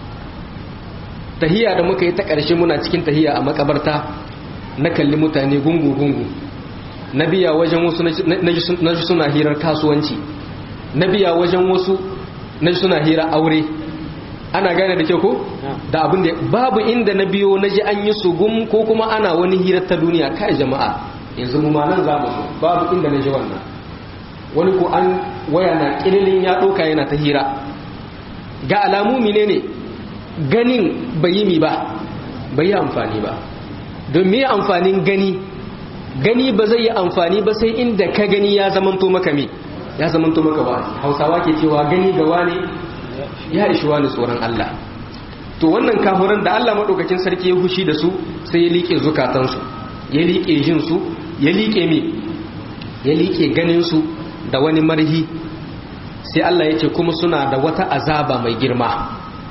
tahiya da muka yi ta ƙarshe muna cikin tahiya a makabarta na kalli mutane gungu-gungu na biya wajen wasu na ji suna hirar kasuwanci na biya wajen wasu na ji suna hirar aure ana gane da kyau ko da abin da babu inda na biyo na ji an yi sugum ko kuma ana wani hirar ta duniya kai jama'a yanzu mu ma nan za mu babu inda na ji wannan wani ko an waya na kililin ya ɗauka yana ta hira ga alamu mine ne ganin bai yi mi ba bai yi amfani ba don me amfanin gani gani ba zai yi amfani ba sai inda ka gani ya zamanto maka me ya zamanto maka wa'azi hausawa ke cewa gani ga wani ya ishi wani tsoron Allah to wannan kafuran da Allah maɗaukakin sarki ya hushi da su sai ya liƙe zukatansu ya liƙe jinsu ya liƙe mi ya liƙe ganinsu da wani marhi sai Allah ya ce kuma suna da wata azaba mai girma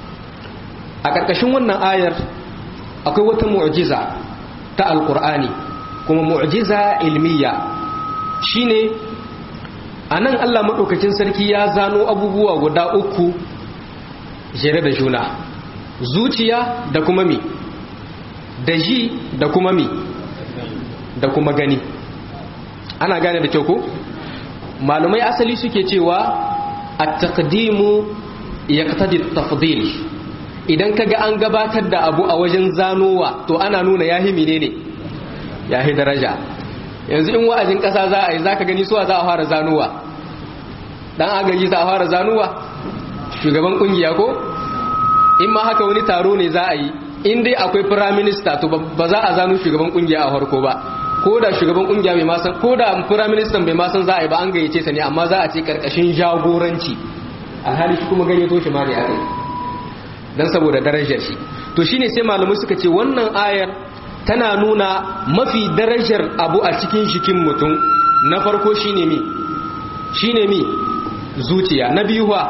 a ƙarƙashin wannan ayar akwai wata mu'jiza ta alƙur'ani kuma mu'jiza ilmiya shine a nan Allah maɗaukakin sarki ya zano abubuwa guda uku jere da juna zuciya da kuma mi da ji da kuma mi da kuma gani ana gane da kyau ko malumai asali suke cewa at-taqdimu yaqtadi at-tafdil idan kaga an gabatar da abu a wajen zanowa to ana nuna yahi menene yahi daraja yanzu in wa'azin kasa za a yi zaka gani suwa za a fara zanowa dan agaji za a fara zanowa shugaban kungiya ko in ma haka wani taro ne za a yi in dai akwai prime minister to ba za a zano shugaban kungiya a farko ba ko da shugaban kungiya bai masan ko da prime minister bai masan za a yi ba an gayyace sa ne amma za a ce karkashin jagoranci alhali shi kuma gayyato shi ma ne a kai dan saboda darajar shi to shine sai malamai suka ce wannan ayar tana nuna mafi darajar abu a cikin shikin mutum na farko shine mi shine mi zuciya na biyu ha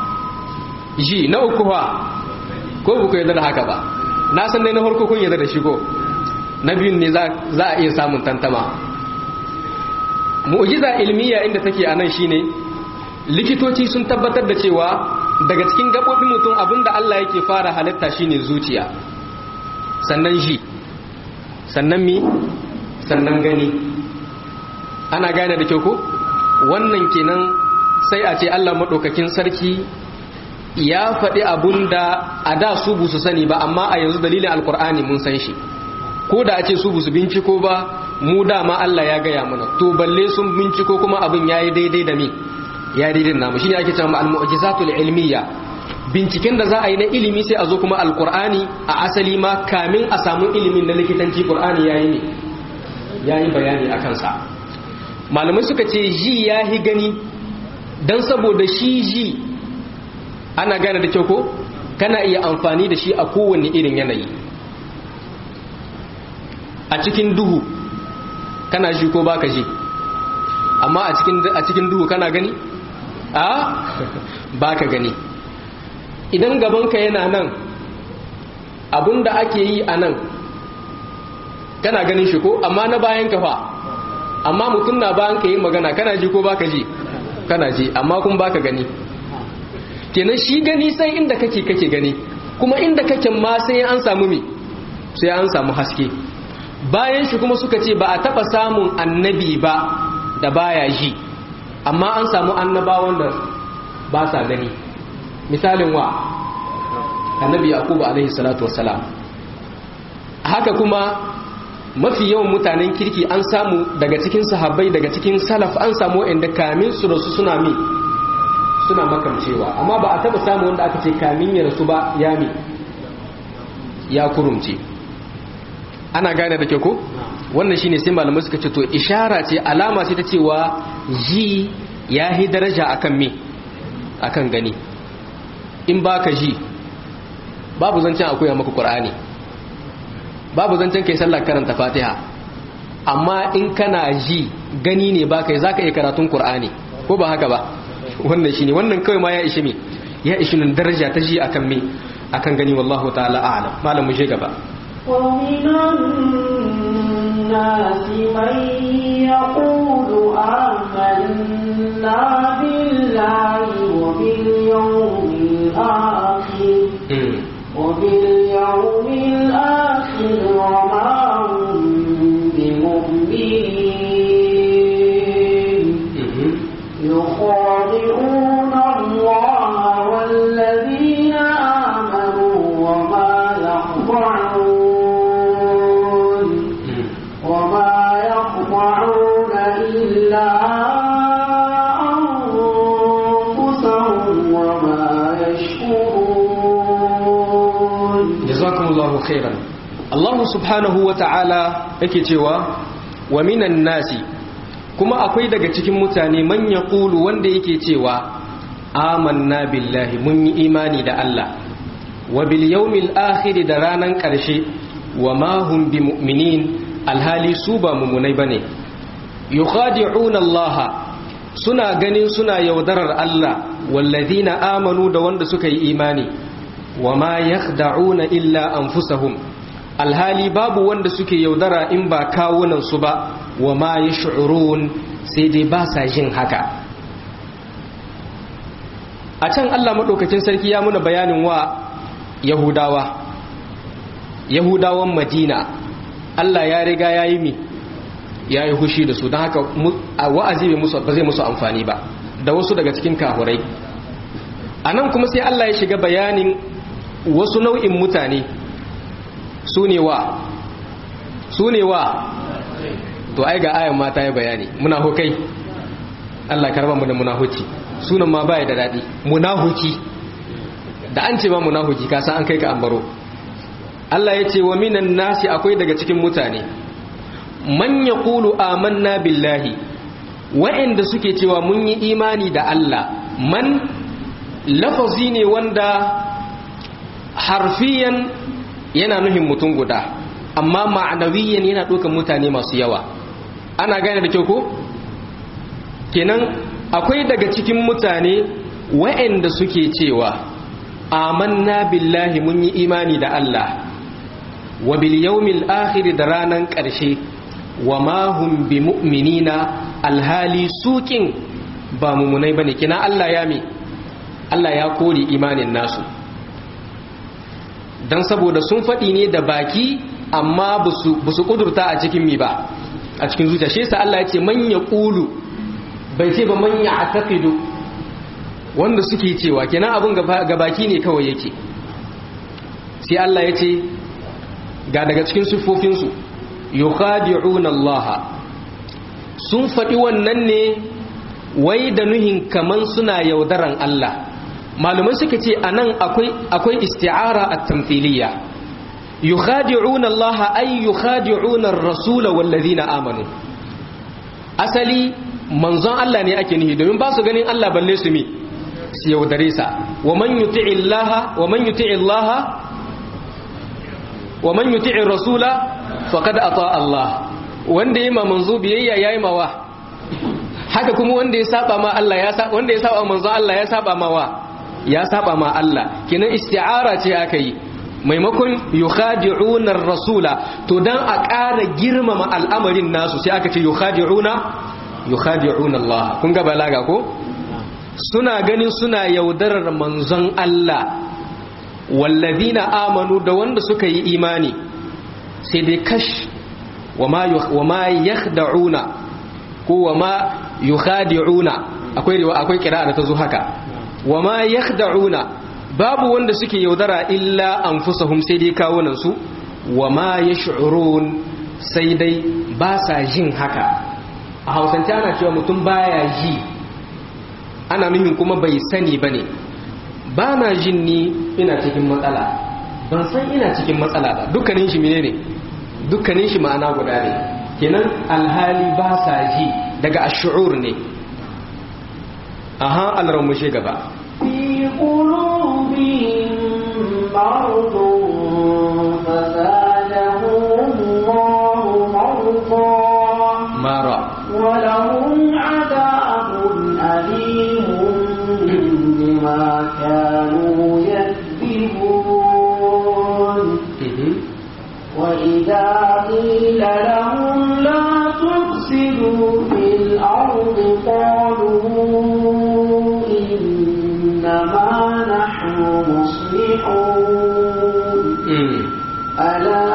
ji na uku ha ko ba ku yarda da haka ba na san dai na farko kun yarda da shi ko na biyun ne za a iya samun tantama mu'jiza ilmiya inda take a nan shine likitoci sun tabbatar da cewa daga cikin gaɓoɓin mutum abinda Allah yake fara halitta shine zuciya sannan ji sannan mi sannan gani ana gane da kyau ko wannan kenan sai a ce Allah maɗaukakin sarki ya faɗi abun da a da su bu su sani ba amma a yanzu dalilin alkur'ani mun san shi ko da a ce su bu su binciko ba mu dama Allah ya gaya mana to balle sun binciko kuma abin ya yi daidai da mi ya daidai namu shi ne ake cewa al-mu'jizatul ilmiya binciken da za a yi na ilimi sai a zo kuma alkur'ani a asali ma kamin a samu ilimin na likitanci qur'ani yayi ne yayi bayani akan sa malamai suka ce ji ya hi gani dan saboda shi ji ana gane da kyau ko kana iya amfani da shi a kowanne irin yanayi a cikin duhu kana ji ko baka ji amma a cikin a cikin duhu kana gani a baka gani idan gabanka yana nan abinda ake yi a nan kana ganin shi ko amma na bayan ka fa amma mutum na bayan ka yi magana kana ji ko baka ji kana ji amma kun baka gani kenan shi gani sai inda kake kake gani kuma inda kake ma sai an samu me sai an samu haske bayan shi kuma suka ce ba a taba samun annabi ba da baya ji amma an samu annabawan da ba sa gani misalin wa annabi yaqubu alaihi salatu wassalam haka kuma mafi yawan mutanen kirki an samu daga cikin sahabbai daga cikin salaf an samu inda kamin su rasu suna mi suna makamcewa amma ba a taba samu wanda aka ce kamin ya rasu ba ya mi ya kurumce ana gane da ke ko wannan shine sai malamai suka ce to ishara ce alama ce ta cewa ji ya hi daraja akan me akan gani in baka ji babu zancen akwai maka qur'ani babu zancen kai sallar karanta fatiha amma in kana ji gani ne baka yi zaka iya karatun qur'ani ko ba haka ba wannan shine wannan kawai ma ya ishi me ya ishi nan daraja ta ji akan me akan gani wallahu ta'ala a'lam malam mu je gaba ومن الناس من يقول آمنا بالله وباليوم الآخر وباليوم الآخر وما هم بمؤمنين يخادعون الله والذين آمنوا وما يخضعون وما يخضعون إلا أنفسهم وما يشكرون jazakumullahu khairan Allah subhanahu wa ta'ala yake cewa wa minan nasi kuma akwai daga cikin mutane man yaqulu wanda yake cewa amanna billahi mun yi imani da Allah wa bil yawmil akhir da ranan karshe wa ma hum bimu'minin alhali su ba mumunai bane yukhadi'una Allah suna ganin suna yaudarar Allah wallazina amanu da wanda suka yi imani wa ma yakhda'una illa anfusahum alhali babu wanda suke yaudara in ba kawunan su ba wa ma yash'urun sai dai ba sa jin haka a can Allah madaukakin sarki ya muna bayanin wa yahudawa yahudawan madina Allah ya riga ya yi mi ya yi hushi da su don haka wa'azi ba zai musu amfani ba da wasu daga cikin kahurai a nan kuma sai Allah ya shiga bayanin wasu nau'in mutane su ne wa su ne wa to ai ga ayan mata ya bayani munafukai Allah karba mu da munafuci sunan ma baya da dadi munafuki da an ce ba munafuki ka san an kai ka ambaro Allah ya ce wa minan nasi akwai daga cikin mutane man yaqulu amanna billahi wa'anda suke cewa mun yi imani da Allah man lafazi ne wanda harfiyan yana nuhin mutum guda amma ma'anawiyan yana ɗaukan mutane masu yawa ana gane da kyau ko kenan akwai daga cikin mutane wa'anda suke cewa amanna billahi mun yi imani da Allah wa bil yawmil akhir da ranan ƙarshe wa ma hum bi mu'minina alhali sukin ba mumunai bane kina Allah ya mi Allah ya kore imanin nasu dan saboda sun faɗi ne da baki amma ba su kudurta a cikin mi ba a cikin zuciya shi yasa Allah ya ce man yaqulu bai ce ba man ya'taqidu wanda suke cewa kenan abun ga baki ne kawai yake sai Allah ya ce ga daga cikin siffofinsu yukhadi'una Allah sun faɗi wannan ne wai da nuhin kaman suna yaudaran Allah malumai suka ce anan akwai akwai isti'ara at-tamthiliyya yukhadi'una Allah ay yukhadi'una ar-rasul wal ladina amanu asali manzon Allah ne ake nihi domin ba su ganin Allah balle su mi su yaudare sa wa man yuti'i Allah wa man yuti'i Allah wa man yuti'i rasula faqad ata Allah wanda yayi ma manzo biyayya yayi mawa haka kuma wanda ya saba ma Allah ya saba wanda ya saba manzo Allah ya saba ma wa ya saba ma Allah kinan isti'ara ce aka yi maimakon yukhadi'una rasula to dan a ƙara girmama al'amarin nasu sai aka ce yukhadi'una yukhadi'una Allah kun ga balaga ko suna ganin suna yaudarar manzon Allah wallazina amanu da wanda suka yi imani sai dai kash wama wama yakhda'una ko wama yukhadi'una akwai akwai kira da ta zo haka wama yakhda'una babu wanda suke yaudara illa anfusahum sai dai kawunan su wama yash'urun sai dai ba sa jin haka a hausance ana cewa mutum baya ji ana nuhin kuma bai sani bane ba na jin ni ina cikin matsala ban san ina cikin matsala ba dukkanin shi menene dukkanin shi ma'ana guda ne kenan alhali ba sa ji daga ash'ur ne aha alramushe gaba في قلوبهم مرض فزادهم الله مرضا mara ولهم عذاب أليم بما كانوا يكذبون وإذا قيل لهم لا تفسدوا في الأرض قالوا إنما نحن مصلحون ألا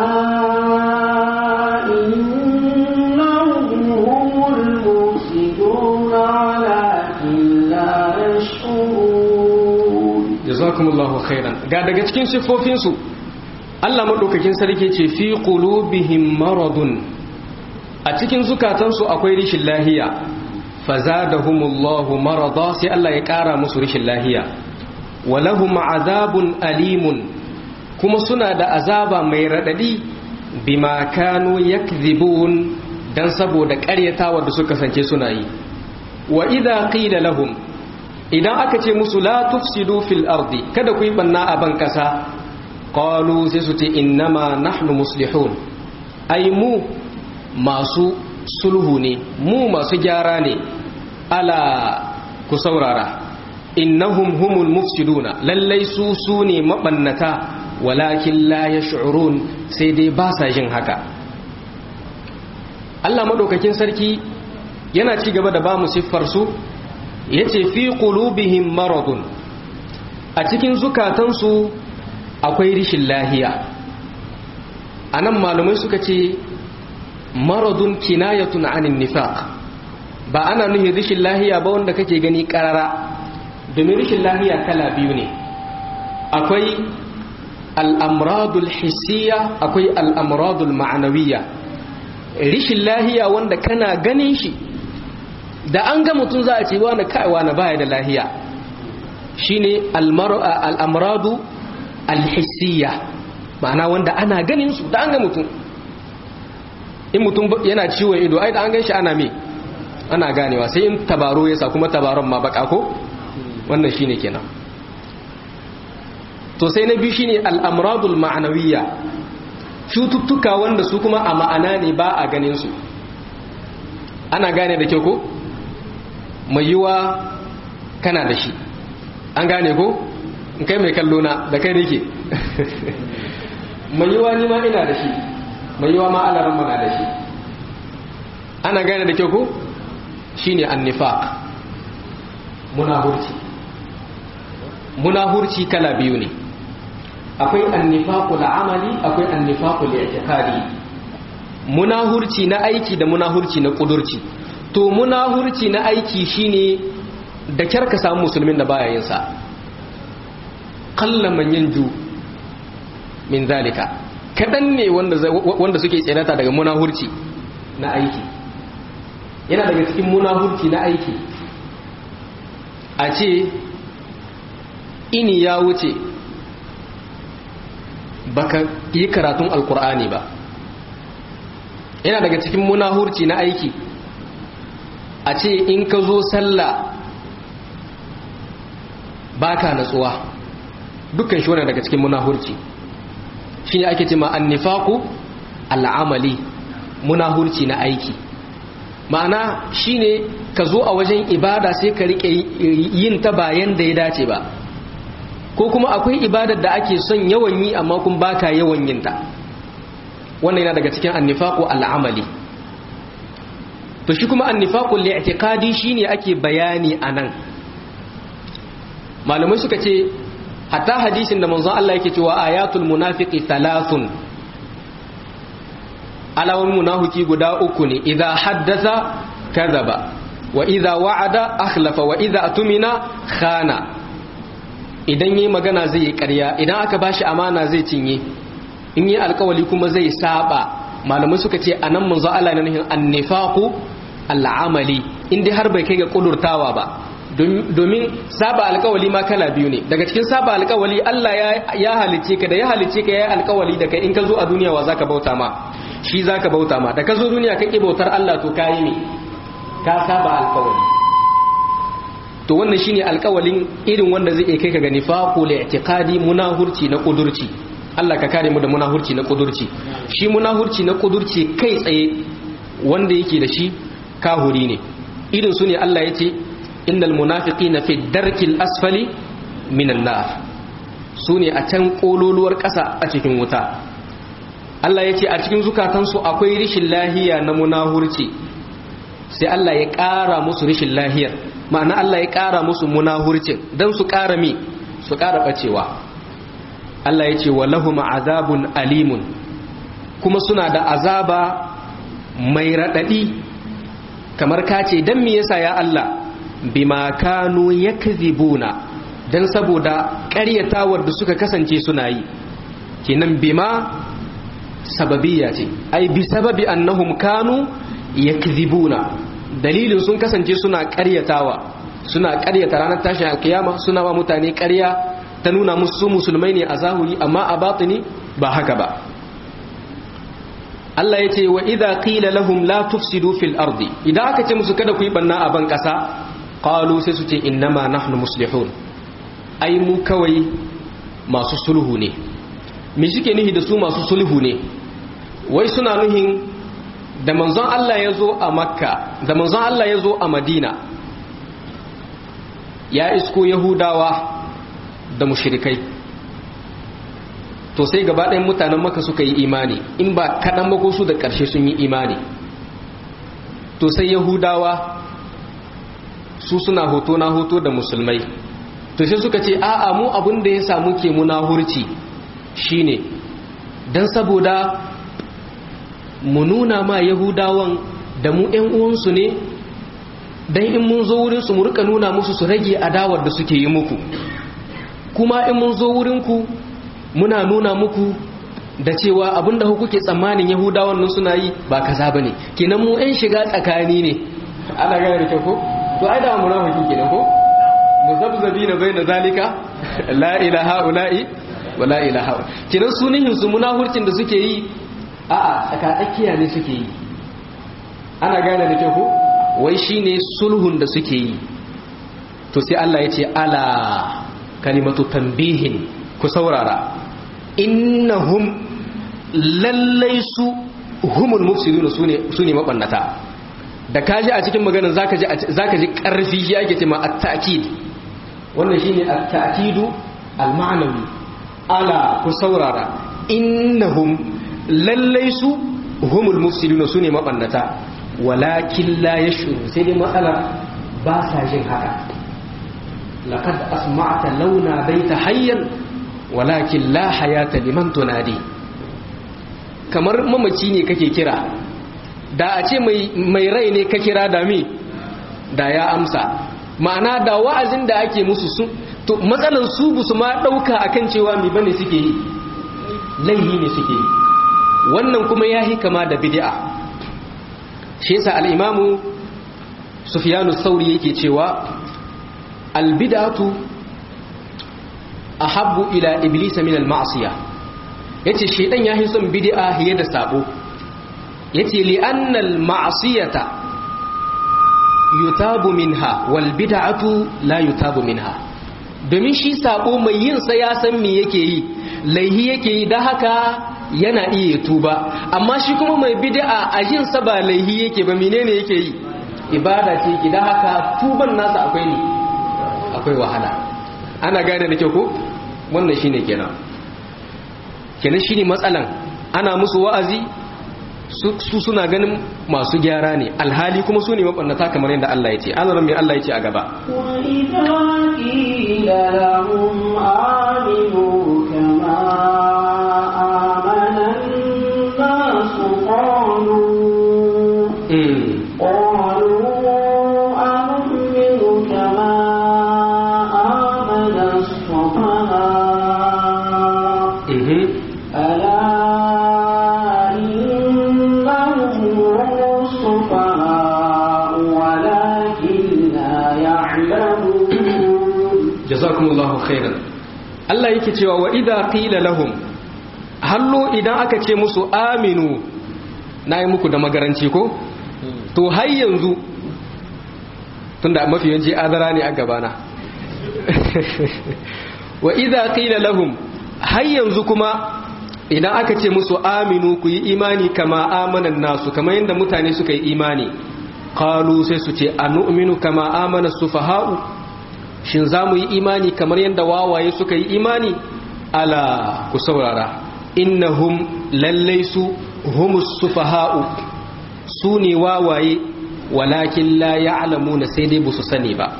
إنهم هم المفسدون ولكن لا يشعرون jazakumullahu khairan ga daga cikin siffofinsu Allah madaukakin sarki ce fi qulubihim maradun a cikin zukatansu akwai rishin lahiya fazadahumullahu marada sai Allah ya kara musu rishin lahiya walahum azabun alimun kuma suna da azaba mai radadi bima kanu yakdhibun dan saboda ƙaryatawa da suka kasance suna yi wa idza qila lahum idan aka ce musu la tufsidu fil ardi kada ku yi banna a ban kasa qalu sai su ce innama nahnu muslihun ai mu masu sulhu ne mu masu gyara ne ala ku saurara innahum humul mufsiduna lallai su su ne mabannata walakin la yash'urun sai dai ba sa jin haka Allah madaukakin sarki yana ci gaba da ba mu siffar su yace fi qulubihim maradun a cikin zukatansu akwai rishin lahiya anan malumai suka ce maradun kinayatun anin nifaq ba ana nuhin rishin lahiya ba wanda kake gani karara domin rishin lahiya kala biyu ne akwai al'amradul hissiya akwai al'amradul ma'anawiya rishin lahiya wanda kana ganin shi da an ga mutum za a ce wani kaiwa na baya da lahiya shine al'amradu alhissiya ma'ana wanda ana ganin su da an ga mutum in mutum yana ciwon ido ai da an gan shi ana me ana ganewa sai in tabaro ya sa kuma tabaron ma baka ko wannan shine kenan to sai na biyu shine al'amradul ma'anawiyya cututtuka wanda su kuma a ma'ana ne ba a ganin su ana gane da kyau ko mai yiwa kana da shi an gane ko in kai mai kallo na da kai nake mai yiwa ni ma ina da shi mai yiwa ma alaran mana da shi ana gane da kyau ko shine annifaq munahurci munahurci kala biyu ne akwai annifaqul amali akwai annifaqul i'tiqadi munahurci na aiki da munahurci na kudurci to munahurci na aiki shine da kyar ka samu musulmin da baya yin sa qallaman yanju min zalika kadan ne wanda wanda suke tsirata daga munahurci na aiki yana daga cikin munahurci na aiki a ce ini ya wuce baka yi karatun alkur'ani ba yana daga cikin munahurci na aiki a ce in ka zo sallah baka natsuwa dukkan shi wani daga cikin munahurci shi ne ake ce ma annifaku al'amali munahurci na aiki ma'ana shi ne ka zo a wajen ibada sai ka rike yin ta bayan da ya dace ba ko kuma akwai ibadar da ake son yawan yi amma kun baka yawan yin ta wannan yana daga cikin annifaqu al'amali to shi kuma annifaqu li'tiqadi shine ake bayani anan malamai suka ce hatta hadisin da manzon Allah yake cewa ayatul munafiqi thalathun alawan munafiki guda uku ne idza haddatha kadhaba wa idza wa'ada akhlafa wa idza atumina khana idan yi magana zai yi ƙarya idan aka bashi amana zai cinye in yi alkawali kuma zai saba malamai suka ce anan manzo Allah na nuhin annifaqu al'amali in dai har bai kai ga kudurtawa ba domin saba alkawali ma kala biyu ne daga cikin saba alkawali Allah ya halice ka da ya halice ka ya yi alkawali da kai in ka zo a duniya wa zaka bauta ma shi zaka bauta ma da ka zo duniya ka bautar Allah to kayi ne ka saba alkawali to wannan shine alkawalin irin wanda zai kai ka ga nifaqu li'tiqadi munahurci na kudurci Allah ka kare mu da munahurci na kudurci shi munahurci na kudurci kai tsaye wanda yake da shi kahuri ne irin su ne Allah ya ce innal munafiqina fi darkil asfali minan nar su ne a can kololuwar ƙasa a cikin wuta Allah ya ce a cikin zukatansu akwai rishin lahiya na munahurci sai Allah ya ƙara musu rishin lahiyar ma'ana Allah ya ƙara musu munahurcin don su ƙara mi su ƙara ɓacewa Allah ya ce wa lahum azabun alimun kuma suna da azaba mai raɗaɗi kamar ka ce don me yasa ya Allah bima kanu yakzibuna dan saboda ƙaryatawar da suka kasance suna yi kenan bima sababiyya ce ai bi sababi annahum kanu yakzibuna dalilin sun kasance suna ƙaryatawa suna ƙaryata ranar tashin alkiyama suna wa mutane ƙarya ta nuna musu musulmai ne a zahuri amma a batini ba haka ba Allah ya ce wa idha qila lahum la tufsidu fil ardi idan aka ce musu kada ku yi banna a ban kasa qalu sai su ce innama nahnu muslihun ai mu kawai masu sulhu ne me suke nuhi da su masu sulhu ne wai suna nuhin da manzon Allah ya zo a makka da manzon Allah ya zo a madina ya isko yahudawa da mushrikai to sai gaba ɗayan mutanen maka suka yi imani in ba kaɗan ba ko su da ƙarshe sun yi imani to sai yahudawa su suna hoto na hoto da musulmai to sai suka ce a'a mu abin da ya samu ke muna hurci shine don saboda mu nuna ma yahudawan da mu ‘yan uwansu ne don in mun zo wurinsu mu rika nuna musu su rage adawar da suke yi muku kuma in mun zo wurinku muna nuna muku da cewa abinda kuke tsammanin yahudawan nan suna yi ba kaza bane kenan mu ɗan shiga tsakani ne ana gane da kyau ko to ai da munafiki kenan ko muzabzabina baina zalika la ilaha ula'i wa la ilaha kenan sunihin su munafurcin da suke yi a a tsakatsakiya ne suke yi ana gane da kyau ko wai shine sulhun da suke yi to sai Allah ya ce ala kalimatu tanbihin ku saurara innahum lallai su humul mufsidun su ne mabannata da kaji a cikin maganar zaka ji zaka ji karfi shi ake cewa at-ta'kid wannan shine at-ta'kidu al-ma'nawi ala ku saurara innahum lallai su humul mufsidun su ne mabannata walakin la yashuru sai dai matsalar ba sa jin haka laqad asma'ta launa baita hayyan walakin la hayata liman tunadi kamar mamaci ne kake kira da a ce mai rai ne ka kira da mi da ya amsa ma'ana da wa'azin da ake musu su to matsalan su bu su ma dauka akan cewa mi bane suke yi laihi ne suke yi wannan kuma yahi kama da bid'a shi yasa al-imamu sufyanu sauri yake cewa al-bid'atu ahabbu ila iblis min al-ma'siyah yace shedan yahi son bid'a hiye da sabo yace li anna al-ma'siyata yutabu minha wal bid'atu la yutabu minha domin shi sabo mai yin sa ya san me yake yi laihi yake yi da haka yana iya tuba amma shi kuma mai bid'a a yin sa ba laihi yake ba menene yake yi ibada ce ki da haka tuban nasa akwai ne akwai wahala ana gane da kyau ko wannan shine kenan kenan shine matsalan ana musu wa'azi su suna ganin masu gyara ne alhali kuma su ne mabannata kamar yadda Allah ya ce an mai Allah ya ce a gaba وإذا قيل لهم آمنوا كما آمن الناس قالوا قالوا أنؤمن كما آمن السفهاء ألا إنهم هم السفهاء ولكن لا يعلمون jazakumullahu khairan Allah yake cewa wa idza qila lahum hallo idan aka ce musu aminu nayi muku da magaranci ko to har yanzu tunda mafi yawanci azara ne a gabana wa idza qila lahum har yanzu kuma idan aka ce musu aminu ku yi imani kama amanan nasu kamar yadda mutane suka yi imani qalu sai su ce anu'minu kama amana sufaha'u shin za mu yi imani kamar yadda wawaye suka yi imani ala ku saurara innahum lallai su humus sufaha'u su ne wawaye walakin la ya'lamuna sai dai ba su sani ba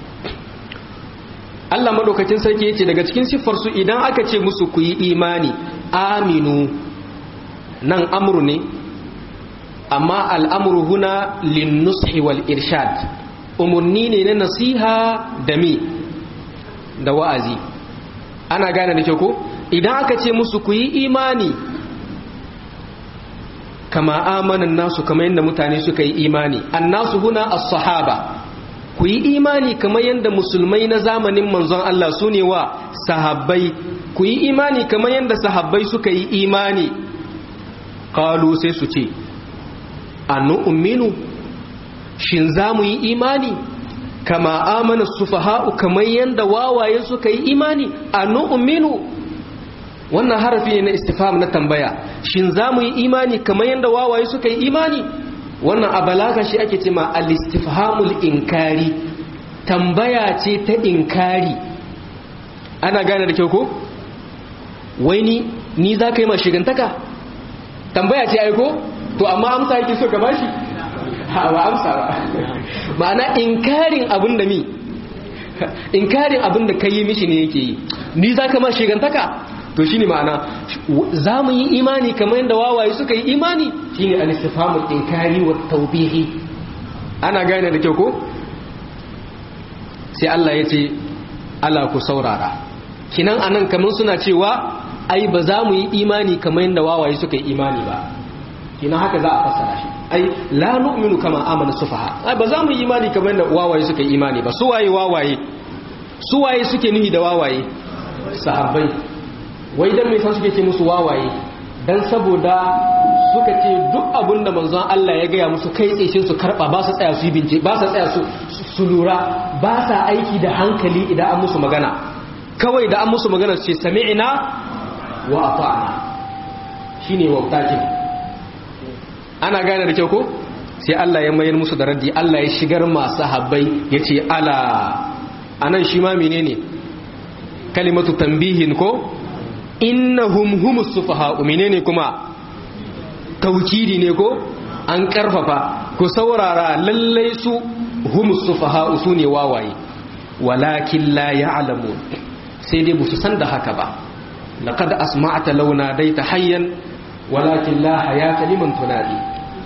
Allah madaukakin sarki yace daga cikin siffar su idan aka ce musu ku yi imani aminu nan amru ne amma al'amru huna lin-nushi wal irshad umarni ne na nasiha da mi da wa'azi ana gane da kyau ko idan aka ce musu ku yi imani kama amanan nasu kama yadda mutane suka yi imani annasu huna as-sahaba ku yi imani kama yadda musulmai na zamanin manzon Allah su ne wa sahabbai ku yi imani kama yadda sahabbai suka yi imani qalu sai su ce annu'minu shin za mu yi imani kama amana sufaha'u kamar yadda wawaye suka yi imani a nu'minu wannan harafi ne na istifam na tambaya shin za mu yi imani kamar yadda wawaye suka yi imani wannan a balaga shi ake ce ma al-istifhamul inkari tambaya ce ta inkari ana gane da kyau ko wai ni ni za ka yi ma shigantaka tambaya ce aiko to amma amsa yake so ka bashi ba amsa ba ma'ana inkarin abin da mi inkarin abin da ka yi mishi ne yake yi ni za ka ma shigantaka to shine ma'ana za mu yi imani kamar yadda wawaye suka yi imani shine al-istifhamul inkari wa tawbihi ana gane da kyau ko sai Allah ya ce ala ku saurara kinan anan kamar suna cewa ai ba za mu yi imani kamar yadda wawaye suka yi imani ba kinan haka za a fassara shi ai la nu'minu kama amana sufaha ai ba za mu yi imani kamar yadda wawaye suka yi imani ba su waye wawaye su waye suke nuhi da wawaye sahabbai wai dan me san suke ce musu wawaye dan saboda suka ce duk abin da manzon Allah ya gaya musu kai tsaye su karba ba su tsaya su yi bince ba su tsaya su su lura ba sa aiki da hankali idan an musu magana kawai da an musu magana su ce sami'na wa ata'na shine wautakin ana gane da kyau ko sai Allah ya mayar musu da raddi Allah ya shigar masu habbai yace ala anan shi ma menene kalimatu tambihin ko innahum humus sufaha menene kuma taukidi ne ko an karfafa ku saurara lallai su humus sufaha su ne wawaye walakin la ya'lamun sai dai busu san da haka ba laqad asma'ta launa daita hayyan walakin la hayata liman tunadi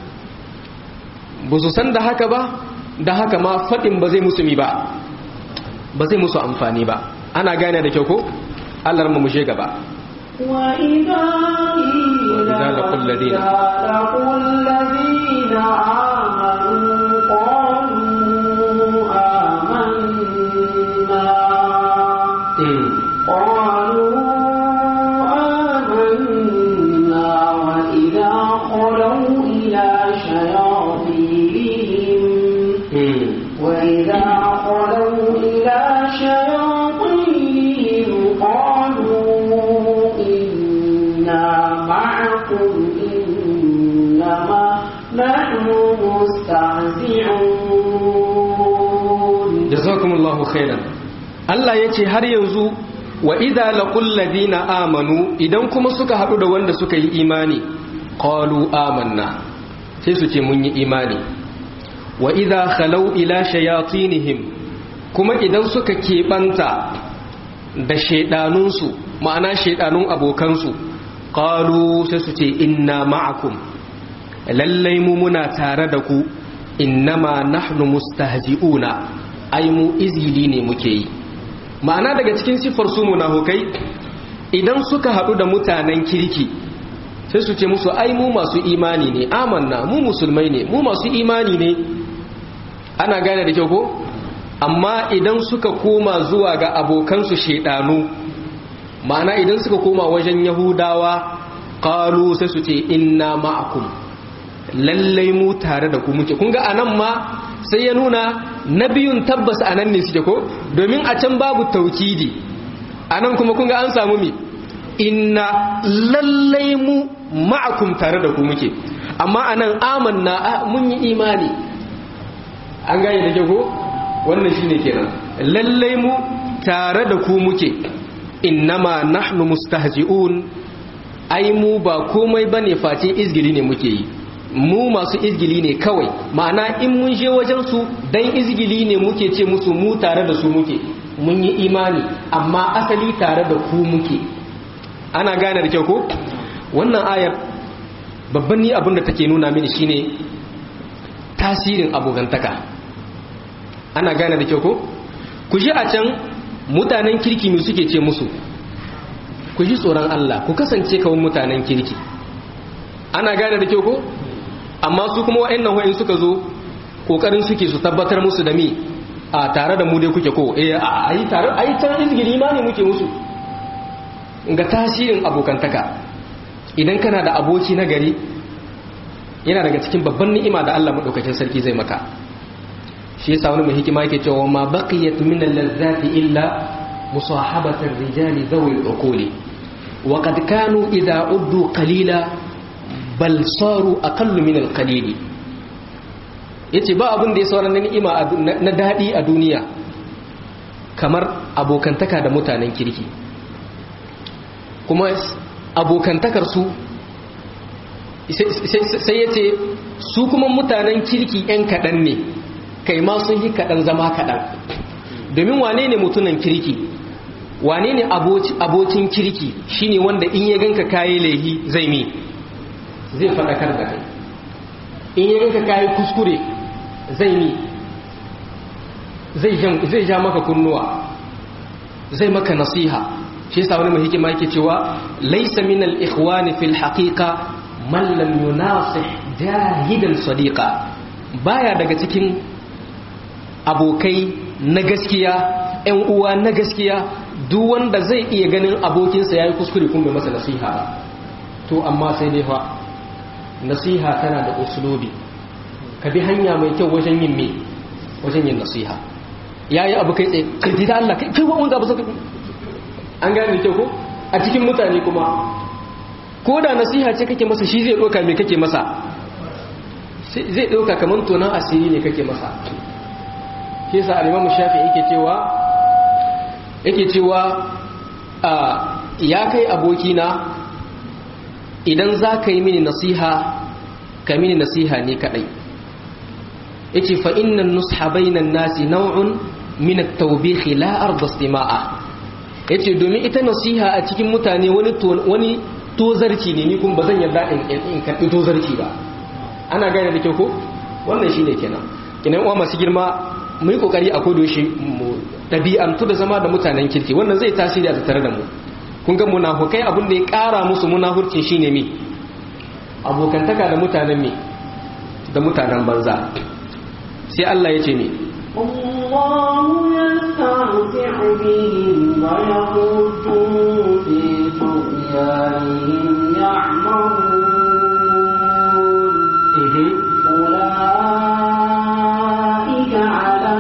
busu san da haka ba da haka ma fadin ba zai musu mi ba ba zai musu amfani ba ana gane da kyau ko Allah mu mushe gaba وإذا وإذا لقوا الذين لقوا الذين آمنوا قالوا آمنا قالوا آمنا وإذا خلوا إلى شياطينهم وإذا خلوا إلى شياطينهم قالوا إنا معكم إنما نحن مستهزئون jazakumullahu khairan Allah ya ce har yanzu wa idza laqul ladina amanu idan kuma suka hadu da wanda suka yi imani qalu amanna sai su ce mun yi imani wa idza khalau ila shayatinihim kuma idan suka keɓanta da shaidanunsu ma'ana shaidanun abokansu qalu sai su ce inna ma'akum lallai mu muna tare da ku innama nahnu mustahzi'una ai mu izili ne muke yi ma'ana daga cikin siffar su munafukai idan suka haɗu da mutanen kirki sai su ce musu ai mu masu imani ne amanna mu musulmai ne mu masu imani ne ana gane da kyau ko amma idan suka koma zuwa ga abokansu shedanu ma'ana idan suka koma wajen yahudawa qalu sai su ce inna ma'akum lallai mu tare da ku muke kun ga anan ma sai ya nuna na biyun tabbas anan ne suke ko domin a can babu taukidi anan kuma kun ga an samu mi inna lallai mu ma'akum tare da ku muke amma anan amanna mun yi imani an gane da ko wannan shine kenan lallai mu tare da ku muke innama nahnu mustahzi'un ai mu ba komai bane face izgili ne muke yi mu masu izgili ne kawai ma'ana in mun je wajen su dan izgili ne muke ce musu mu tare da su muke mun yi imani amma asali tare da ku muke ana gane da kyau ko wannan ayar babban ni abin da take nuna mini shine tasirin abokantaka ana gane da kyau ko ku ji a can mutanen kirki mu suke ce musu ku ji tsoron Allah ku kasance kawai mutanen kirki ana gane da kyau ko amma su kuma wa'annan wa'in suka zo kokarin suke su tabbatar musu da mi a tare da mu dai kuke ko eh a yi tare a yi tare izgiri ma ne muke musu ga tasirin abokantaka idan kana da aboki na gari yana daga cikin babban ni'ima da Allah madaukakin sarki zai maka shi yasa wani mai hikima yake cewa ma baqiyat min al-lazzati illa musahabatu ar-rijali dhawi al-uquli wa qad kanu idha uddu qalila bal saru aqallu min al-qalili yace ba abin da ya sauran na ni'ima na dadi a duniya kamar abokantaka da mutanen kirki kuma abokantakar su sai yace su kuma mutanen kirki yan kadan ne kai ma sun yi kaɗan zama kaɗan domin wane ne mutunan kirki wane ne abokin kirki shine wanda in ya ganka kayi laihi zai mi zai faɗakar da kai in ya ganka kayi kuskure zai mi zai ja maka kunnuwa zai maka nasiha shi yasa wani mai hikima yake cewa laysa min al-ikhwani fil haqiqa man lam yunasih jahidan sadiqa baya daga cikin abokai na gaskiya ‘yan uwa na gaskiya duk wanda zai iya ganin abokinsa ya yi kuskure kuma masa nasiha ba to amma sai dai fa nasiha tana da usulobi ka bi hanya mai kyau wajen yin me wajen yin nasiha ya yi abu kai tsaye karfi da Allah kai wa wanda abu zaka an gane kyau ko a cikin mutane kuma ko da nasiha ce kake masa shi zai ɗauka me kake masa zai ɗauka kamar tonan asiri ne kake masa shi sa alimamu shafi yake cewa yake cewa ya kai abokina idan za ka yi mini nasiha ka mini nasiha ne kadai yace fa innan nusha bainan nasi naw'un min at-tawbih la arda istima'a yace domin ita nasiha a cikin mutane wani wani tozarci ne ni kun bazan yarda in in karbi tozarci ba ana gane da kyau ko wannan shine kenan kinan uwa masu girma mu yi kokari a kodo shi mu ɗabi'antu da zama da mutanen kirki wannan zai tasiri a tattare da mu kun ga munafukai abin da ya ƙara musu munafurcin shine mi abokantaka da mutanen mi da mutanen banza sai Allah ya ce mi الله يستمتع بهم ويمدهم في طغيانهم يعمهون أولئك على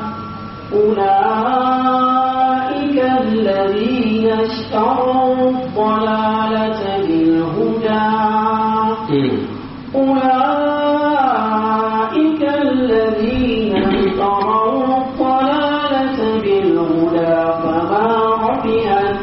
أولئك الذين اشتروا الضلالة بالهدى أولئك الذين اشتروا الضلالة بالهدى فما ربحت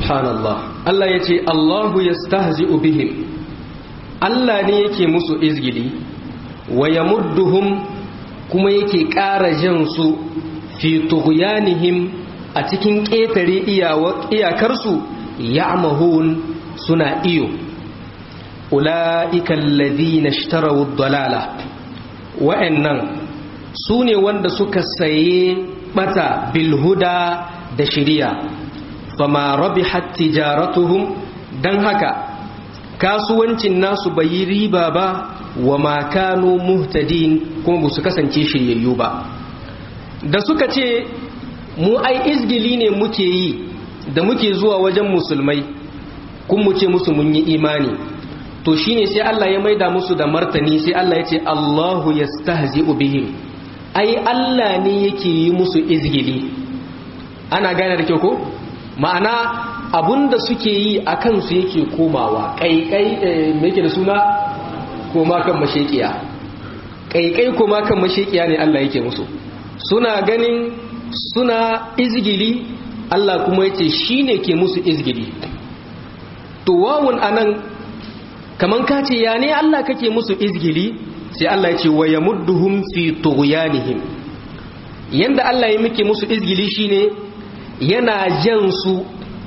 subhanallah Allah ya ce Allahu yastahzi'u bihim Allah ne yake musu izgili wa yamudduhum kuma yake ƙara jan su fi tughyanihim a cikin ƙetare iyakarsu ya'mahun suna iyo ula'ika alladhina ishtaraw ad-dalala wa'annan sune wanda suka saye bata bil huda da shiriya fama rabihat tijaratuhum dan haka kasuwancin nasu bai yi riba ba wa ma kanu muhtadin kuma ba su kasance shiryayyu ba da suka ce mu ai izgili ne muke yi da muke zuwa wajen musulmai kun mu ce musu mun yi imani to shine sai Allah ya maida musu da martani sai Allah ya ce Allahu yastahzi'u bihim ai Allah ne yake yi musu izgili ana gane da kyau ko ma'ana abunda suke yi a kansu yake komawa kaikai me yake da suna koma kan mashekiya kaikai koma kan mashekiya ne Allah yake musu suna ganin suna izgili Allah kuma yace shine ke musu izgili to wawun anan kaman ka ce ya ne Allah kake musu izgili sai Allah ya ce wa yamudduhum fi tughyanihim yanda Allah ya muke musu izgili shine yana jan su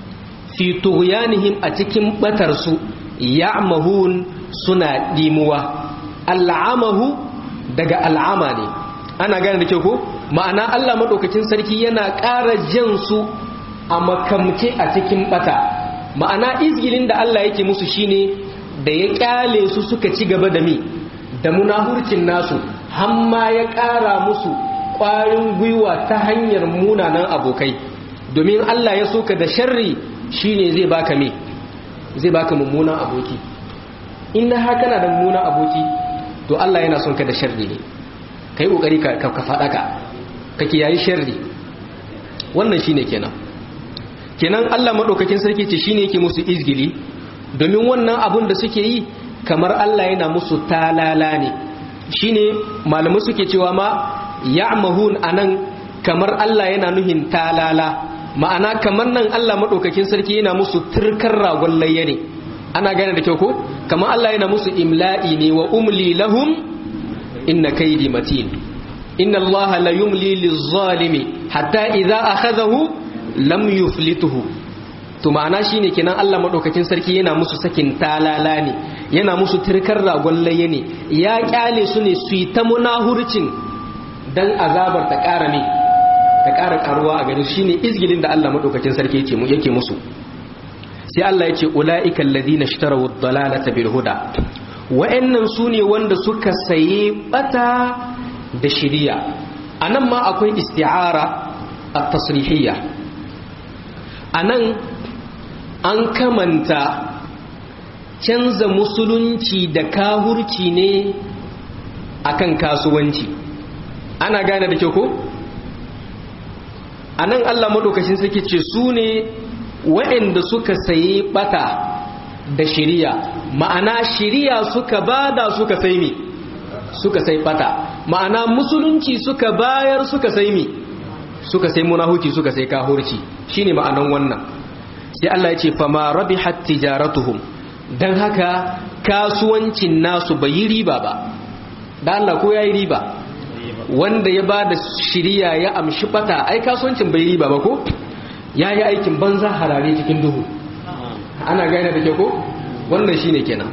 fi tughyanihim a cikin batar su ya'mahun suna dimuwa al'amahu daga al'ama ne ana gane da kyau ko ma'ana Allah madaukakin sarki yana ƙara jan su a makamce a cikin bata ma'ana izgilin da Allah yake musu shine da ya kyale su suka ci gaba da mi da munahurcin nasu hamma ya ƙara musu ƙwarin gwiwa ta hanyar munanan abokai domin Allah ya soka da sharri shine zai baka me zai baka mummunan aboki in na haka na da mummunan aboki to Allah yana son ka da sharri ne kai kokari ka ka faɗa ka ka kiyayi sharri wannan shine kenan kenan Allah madaukakin sarki ce shine yake musu izgili domin wannan abun da suke yi kamar Allah yana musu talala ne shine malamai suke cewa ma ya'mahun anan kamar Allah yana nuhin talala ma'ana kamar nan Allah madaukakin sarki yana musu turkar ragon layya ne ana gane da kyau ko kamar Allah yana musu imla'i ne wa umli lahum inna kaidi matin inna Allah la yumli liz-zalimi hatta idza akhadhahu lam yuflituhu to ma'ana shine kenan Allah madaukakin sarki yana musu sakin talala ne yana musu turkar ragon layya ne ya kyale su ne su yi ta munahurcin dan azabar ta ƙara ne ta ƙara ƙaruwa a gare shine izgilin da Allah madaukakin sarki yake mu yake musu sai Allah ya ce ulaika alladhina ishtaraw ad-dalalata bil huda wa'annan sune wanda suka saye bata da shiriya anan ma akwai isti'ara at-tasrihiyya anan an kamanta canza musulunci da kahurci ne akan kasuwanci ana gane da kyau ko a nan allah maɗaukacin sarki ce su ne waɗanda suka sayi ɓata da shiriya ma'ana shiriya suka bada suka sai mi suka sai ɓata ma'ana musulunci suka bayar suka sai mi suka sai munahuki suka sai kahurci shine ma'anan wannan sai Allah ya ce fama rabihat tijaratuhum dan haka kasuwancin nasu bai yi riba ba dan Allah ko yayi riba wanda ya bada shiriya ya amshi bata ai kasuwancin bai riba ba ko yayi aikin banza harare cikin duhu ana gane da ke ko wannan shine kenan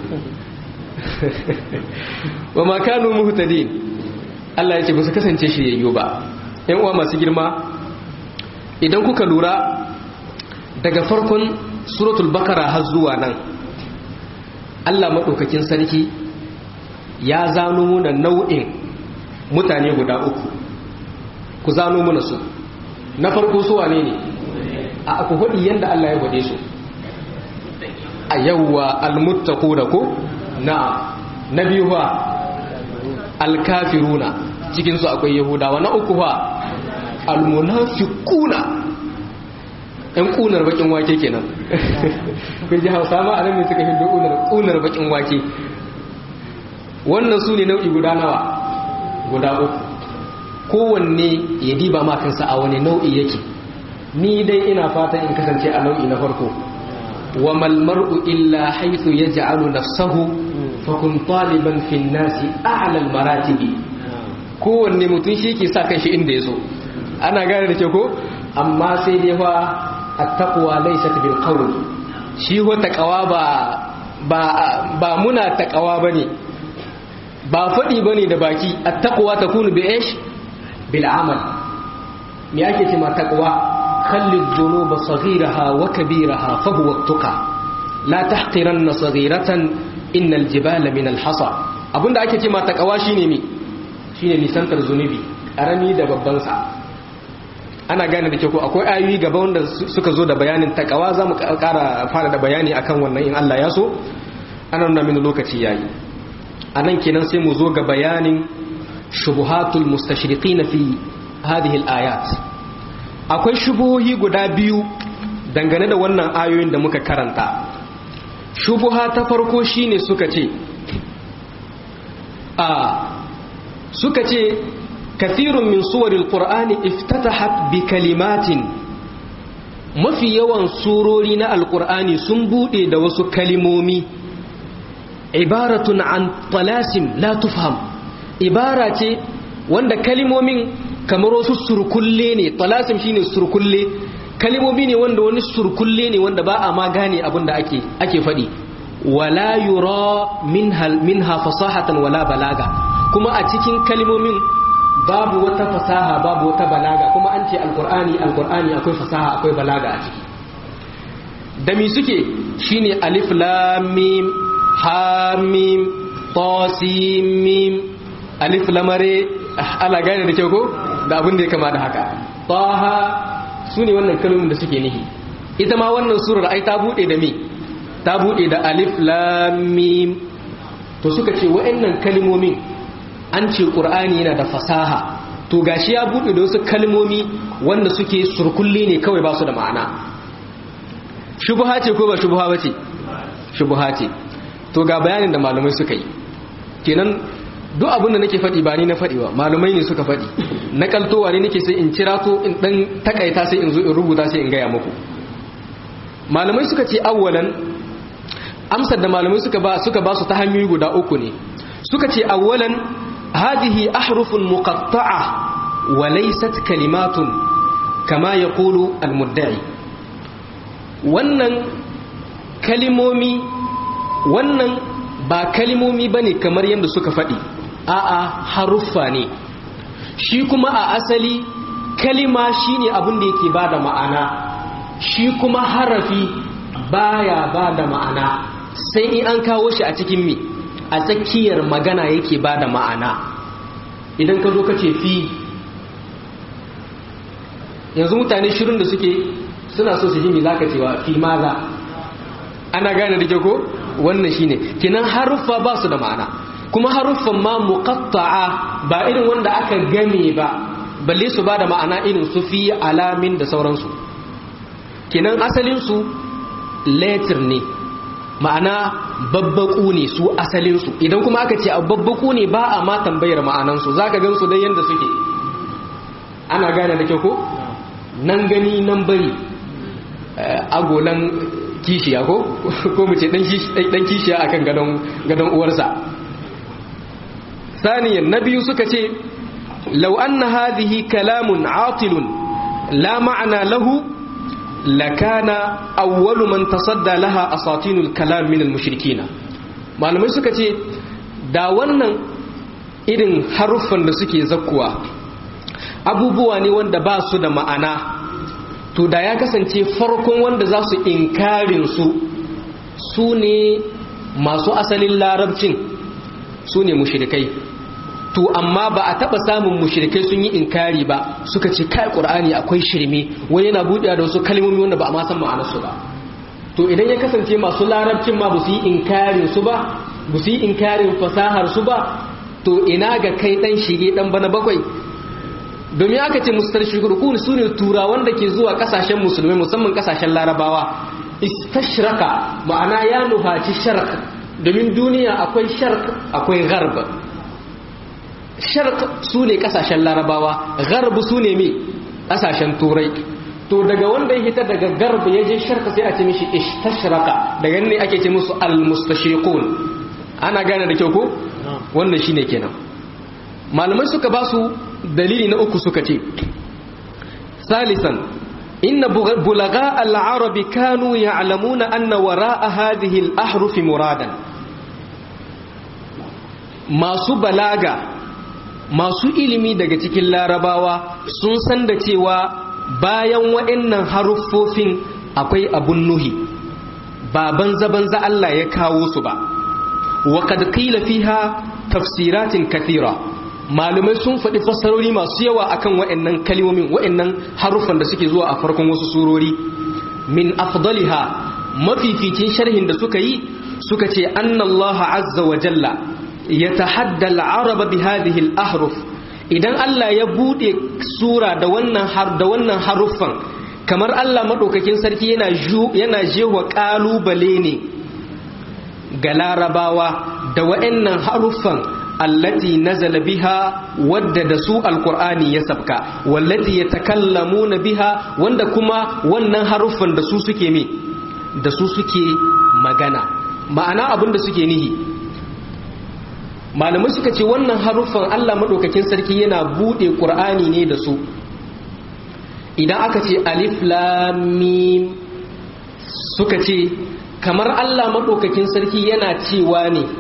wa ma kanu muhtadin Allah ya ce ba su kasance shiryayyu ba yan uwa masu girma idan kuka lura daga farkon suratul bakara har zuwa nan Allah maɗaukakin sarki ya zano muna nau'in mutane guda uku ku zano muna su na farko su wane ne a aku faɗi yadda Allah ya gwade su a yawwa almuttaku da ko na na biyu ba alkafiruna cikinsu akwai yahudawa na uku ba almunafiquna ɗan ƙunar bakin wake kenan kun ji hausa ma a nan ne suka hindu ƙunar bakin wake wannan su ne nau'i guda nawa guda uku kowanne ya diba ma kansa a wani nau'i yake ni dai ina fatan in kasance a nau'i na farko wa mal mar'u illa haythu yaj'alu nafsahu fa kun taliban fi an-nasi a'la al-maratibi kowanne mutum shi ke sa kanshi inda ya so ana gane da ke ko amma sai dai fa at-taqwa laysat bil qawl shi wa taqwa ba ba ba muna taqwa bane ba fadi bane da baki at-taqwa takunu bi ish bil amal me ake ce ma taqwa khalli dhunuba saghiraha wa kabiraha fa huwa at-tuqa la tahqiranna saghiratan innal jibala min al-hasa abinda ake ce ma taqwa shine me shine nisantar zunubi karami da babban sa ana gane da ke ko akwai ayoyi gaba wanda suka zo da bayanin takawa za mu kara fara da bayani akan wannan in Allah ya so ana nuna mini lokaci yayi a nan kenan sai mu zo ga bayanin shubuhatul mustashriqina fi hadhihi al-ayat akwai shubuhohi guda biyu dangane da wannan ayoyin da muka karanta shubuha ta farko shine suka ce a suka ce kathirun min suwaril qur'ani iftatahat bi kalimatin mafi yawan surori na alqur'ani sun bude da wasu kalimomi ibaratun an talasim la tufham ibara ce wanda kalimomin kamar wasu surkulle ne talasim shine surkulle kalimomi ne wanda wani surkulle ne wanda ba a ma gane abin da ake ake faɗi wala yura minha minha fasahatan wala balaga kuma a cikin kalimomin babu wata fasaha babu wata balaga kuma an ce alkur'ani alkur'ani akwai fasaha akwai balaga a ciki da mi suke shine alif lam mim ha mim ta sin mim alif lamare ala gane da kyau ko da abin da ya kama da haka taha sune wannan kalmomin da suke nihi ita ma wannan surar ai ta bude da mi ta bude da alif lam mim to suka ce wa'annan kalmomin an ce ƙur'ani yana da fasaha to gashi ya buɗe da wasu kalmomi wanda suke surkulli ne kawai ba su da ma'ana shubuha ce ko ba shubuha ba ce shubuha ce to ga bayanin da malamai suka yi kenan duk abin da nake faɗi ba ni na faɗi ba malamai ne suka faɗi na kaltowa ne nake sai in cira to in ɗan takaita sai in zo in rubuta sai in gaya muku malamai suka ce awwalan amsar da malamai suka ba suka ba su ta hanyoyi guda uku ne suka ce awwalan هذه أحرف مقطعة وليست كلمات كما يقول المدعي wannan kalimomi wannan ba kalimomi bane kamar yadda suka faɗi a'a haruffa ne shi kuma a asali kalima shine abin da yake bada ma'ana shi kuma harafi baya bada ma'ana sai in an kawo shi a cikin mi a tsakiyar magana yake ba da ma'ana idan ka zo ka ce fi yanzu mutane shirin da suke suna so su ji mi zaka cewa fi maza ana gane da ko wannan shine kinan haruffa ba su da ma'ana kuma haruffan ma muqatta'a ba irin wanda aka game ba balle su ba da ma'ana irin su fi alamin da sauransu kinan asalin su letter ne ma'ana babbaku ne su asalinsu idan kuma aka ce a babbaku ne ba a ma tambayar ma'anansu za ka gansu don yadda suke ana gane da kyau ko nan gani nan bari agolan kishiya ko ko mu ce dan kishiya akan gadon uwarsa saniyan na biyu suka ce lau anna hadhihi kalamun atilun la ma'ana lahu lakana awwalu man tasadda laha asatinul kalam min al-mushrikina malamai suka ce da wannan irin haruffan da suke zakkuwa abubuwa ne wanda ba su da ma'ana to da ya kasance farkon wanda za su inkarin su su ne masu asalin larabcin su ne mushrikai to amma ba a taba samun mushrikai sun yi inkari ba suka ce kai qur'ani akwai shirme wani yana buɗewa da wasu kalmomi wanda ba a ma san ma'anarsu ba to idan ya kasance masu larabcin ma ba su yi inkarin su ba ba su yi inkarin fasahar su ba to ina ga kai dan shige dan bana bakwai domin aka ce mustarshirikun su ne turawan da ke zuwa kasashen musulmai musamman kasashen larabawa istashraka ma'ana ya nuhaci sharq domin duniya akwai sharq akwai gharb sharq su ne kasashen larabawa gharb su ne mai kasashen turai to daga wanda ya hita daga garba ya je sharka sai a ce mishi istashraka daga ne ake ce musu almustashriqun ana gane da kyau ko wannan shine kenan malamai suka ba su dalili na uku suka ce salisan inna bulaga al-arabi kanu ya'lamuna anna wara'a hadhihi al-ahruf muradan masu balaga masu ilimi daga cikin larabawa sun san da cewa bayan waɗannan haruffofin akwai abun nuhi ba banza-banza Allah ya kawo su ba wa kad qila fiha tafsiratin kathira malumai sun faɗi fassarori masu yawa akan waɗannan kalmomin waɗannan haruffan da suke zuwa a farkon wasu surori min afdaliha mafificin sharhin da suka yi suka ce annallaha azza wa jalla yatahadda al-araba bi hadhihi al-ahruf idan Allah ya bude sura da wannan har da wannan haruffan kamar Allah madaukakin sarki yana yana jewa kalubale ne ga larabawa da wa'annan haruffan allati nazala biha wadda da su alqur'ani ya sabka wallati yatakallamuna biha wanda kuma wannan haruffan da su suke me da su suke magana ma'ana abin da suke nihi malamai suka ce wannan haruffan Allah maɗaukakin sarki yana buɗe ƙur'ani ne da su idan aka ce alif lamim suka ce kamar Allah maɗaukakin sarki yana cewa ne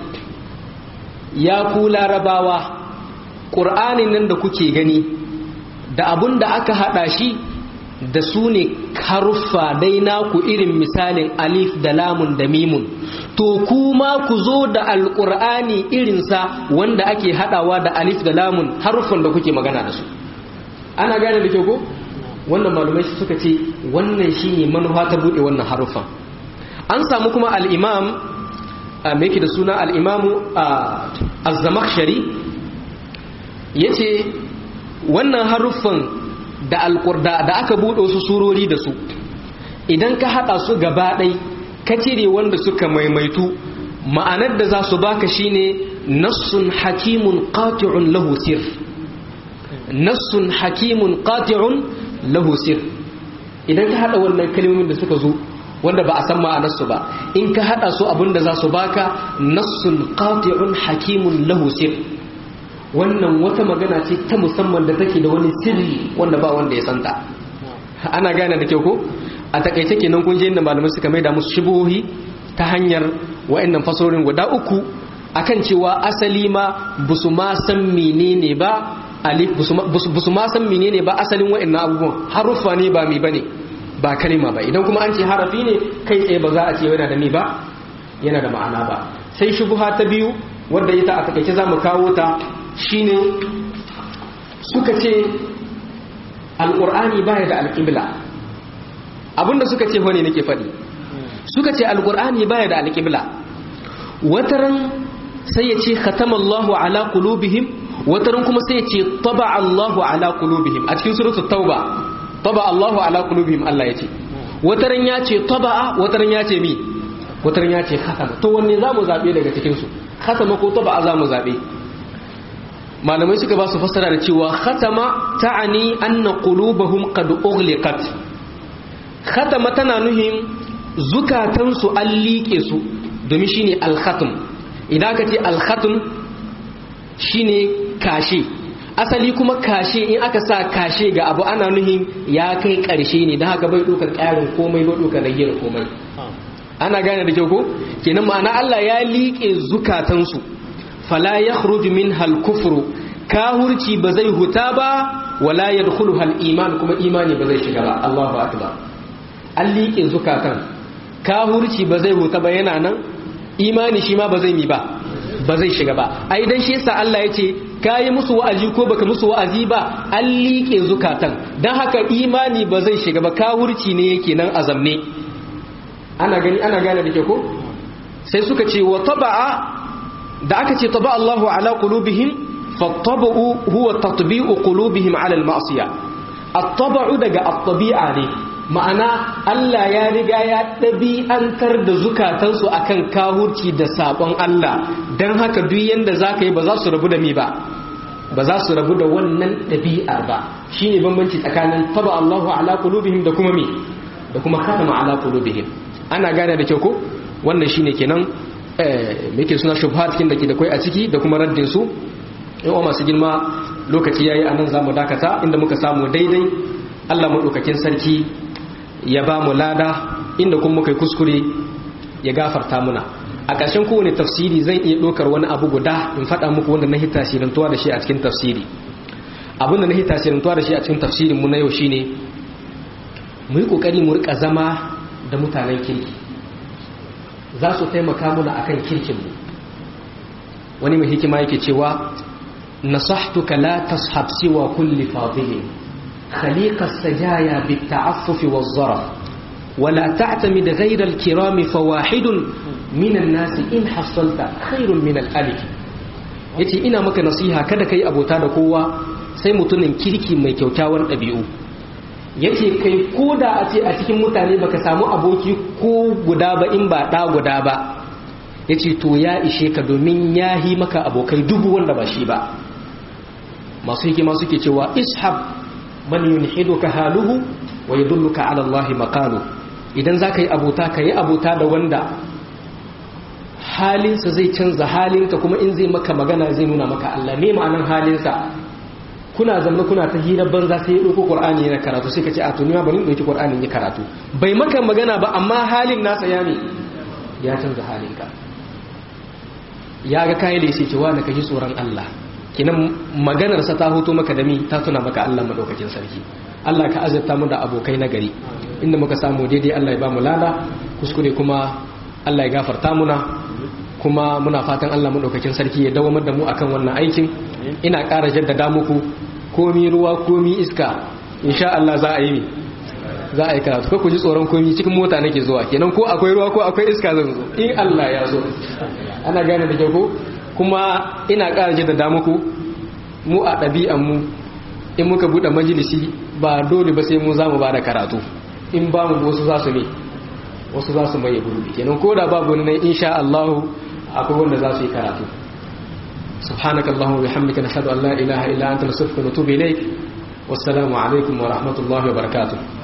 ya ku larabawa ƙur'anin nan da kuke gani da abun da aka haɗa shi da su ne haruffa dai naku irin misalin alif da lamun da mimun to kuma ku zo da alƙur'ani irinsa wanda ake haɗawa da alif da lamun haruffan da kuke magana da su ana gane da kyau ko wannan malumai suka ce wannan shine manufa ta buɗe wannan haruffan an samu kuma al'imam a meke da suna al'imamu a zamakshari ya ce wannan haruffan da alƙurda da aka buɗe wasu surori da su idan ka haɗa su gaba ɗai ka cire wanda suka maimaitu ma'anar da za su baka shine nassun hakimun qati'un lahu sir nassun hakimun qati'un lahu sir idan ka haɗa wannan kalmomin da suka zo wanda ba a san ma'anarsu ba in ka haɗa su abin da za su baka nassun qati'un hakimun lahu sir wannan wata magana ce ta musamman da take da wani sirri wanda ba wanda ya santa ana gane da kyau ko a takaice kenan kun je inda malamai suka maida musu shubuhi ta hanyar wa'annan fasorin guda uku akan cewa asali ma busu ma san menene ba alif busu ma san menene ba asalin wa'annan abubuwan haruffa ne ba mi bane ba kalima ba idan kuma an ce harafi ne kai tsaye ba za a ce yana da mi ba yana da ma'ana ba sai shubuha ta biyu wadda ita a takaice za mu kawo ta shine suka ce alƙur'ani baya da alƙibla abinda suka ce wani nake faɗi suka ce alƙur'ani baya da alƙibla wataran sai ya ce khatamallahu ala qulubihim wataran kuma sai ya ce taba Allahu ala qulubihim a cikin suratul tauba taba Allahu ala qulubihim Allah ya ce wataran ya ce taba wataran ya ce mi wataran ya ce khatama to wanne zamu zabe daga cikin su khatama ko taba zamu zabe malamai suka ba su fassara da cewa khatama ta'ani anna qulubahum qad ughliqat khatama tana nuhin zukatansu an liƙe su domin shine al-khatm idan ka ce al-khatm shine kashe asali kuma kashe in aka sa kashe ga abu ana nuhin ya kai ƙarshe ne don haka bai ɗaukar ƙarin komai bai ɗaukar ragiyar komai ana gane da kyau ko kenan ma'ana Allah ya liƙe zukatansu fala ya min hal kufru kahurci ba zai huta ba wala ya hal iman kuma imani ba zai shiga ba Allahu akbar an liƙe zukatan kahurci ba zai huta ba yana nan imani shi ma ba zai mi ba ba zai shiga ba ai dan shi yasa Allah ya ce kayi musu wa'azi ko baka musu wa'azi ba an liƙe zukatan dan haka imani ba zai shiga ba kahurci ne yake nan azamne ana gani ana gane da ke ko sai suka ce wa taba'a da aka ce taba Allahu ala qulubihim fattaba'u huwa tatbi'u qulubihim ala al-ma'siya at-taba'u daga at-tabi'a ne ma'ana Allah ya riga ya ɗabi'antar da zukatansu akan kahurci da sabon Allah dan haka duk yanda zaka yi ba za su rabu da mi ba ba za su rabu da wannan ɗabi'ar ba shine bambanci tsakanin taba Allahu ala qulubihim da kuma me da kuma khatama ala qulubihim ana gane da kyau ko wannan shine kenan eh me yake suna shubhat kin da ke da kai a ciki da kuma raddin su in wa masu girma lokaci yayi anan zamu dakata inda muka samu daidai Allah madaukakin sarki ya ba mu lada inda kuma muka yi kuskure ya gafarta muna a ƙarshen kowane tafsiri zan iya ɗaukar wani abu guda in faɗa muku wanda na hita shirintuwa da shi a cikin tafsiri abinda na hita shirintuwa da shi a cikin tafsirin mu na yau shine mu yi ƙoƙari mu rika zama da mutanen kirki za su taimaka muna akan kirkinmu wani mai hikima yake cewa nasahtuka la tashab siwa kulli fadilin خليق السجايا بالتعفف والظرف ولا تعتمد غير الكرام فواحد من الناس إن حصلت خير من الألف yace ina maka nasiha kada kai abota da kowa sai mutumin kirki mai kyaukyawan ɗabi'u yace kai ko da a ce a cikin mutane baka samu aboki ko guda ba in ba ɗa guda ba yace to ya ishe ka domin ya yi maka abokai dubu wanda ba shi ba masu hikima suke cewa ishab man yunhiduka haluhu wa yadulluka ala Allah maqalu idan zaka yi abota ka yi abota da wanda halinsa zai canza halinka kuma in zai maka magana zai nuna maka Allah me ma'anan halinsa kuna zanna kuna ta hira banza sai ya dauko Qur'ani yana karatu sai ka ce a to ni ma bari in dauki Qur'ani ya karatu bai maka magana ba amma halin nasa ya ne ya canza halinka ya ga kai da sai ce wa ka ji tsoron Allah kinan maganarsa ta hoto maka da mi ta tuna maka Allah madaukakin sarki Allah ka azurta mu da abokai na gari inda muka samu daidai Allah ya ba mu lada kuskure kuma Allah ya gafarta muna kuma muna fatan Allah madaukakin sarki ya dawamar da mu akan wannan aikin ina ƙara jaddada muku komi ruwa komi iska insha Allah za a yi mi za a yi karatu ko ku ji tsoron komi cikin mota nake zuwa kenan ko akwai ruwa ko akwai iska zan zo in Allah ya zo ana gane da kyau ko kuma ina ƙara jaddada muku mu a ɗabi'an mu in muka buɗe majalisi ba dole ba sai mu za mu ba da karatu in ba mu wasu za su ne wasu za su maye gurbi kenan ko da babu ne insha Allah akwai wanda za su yi karatu سبحانك اللهم وبحمدك نشهد ان لا اله الا انت نستغفرك ونتوب اليك والسلام عليكم ورحمه الله وبركاته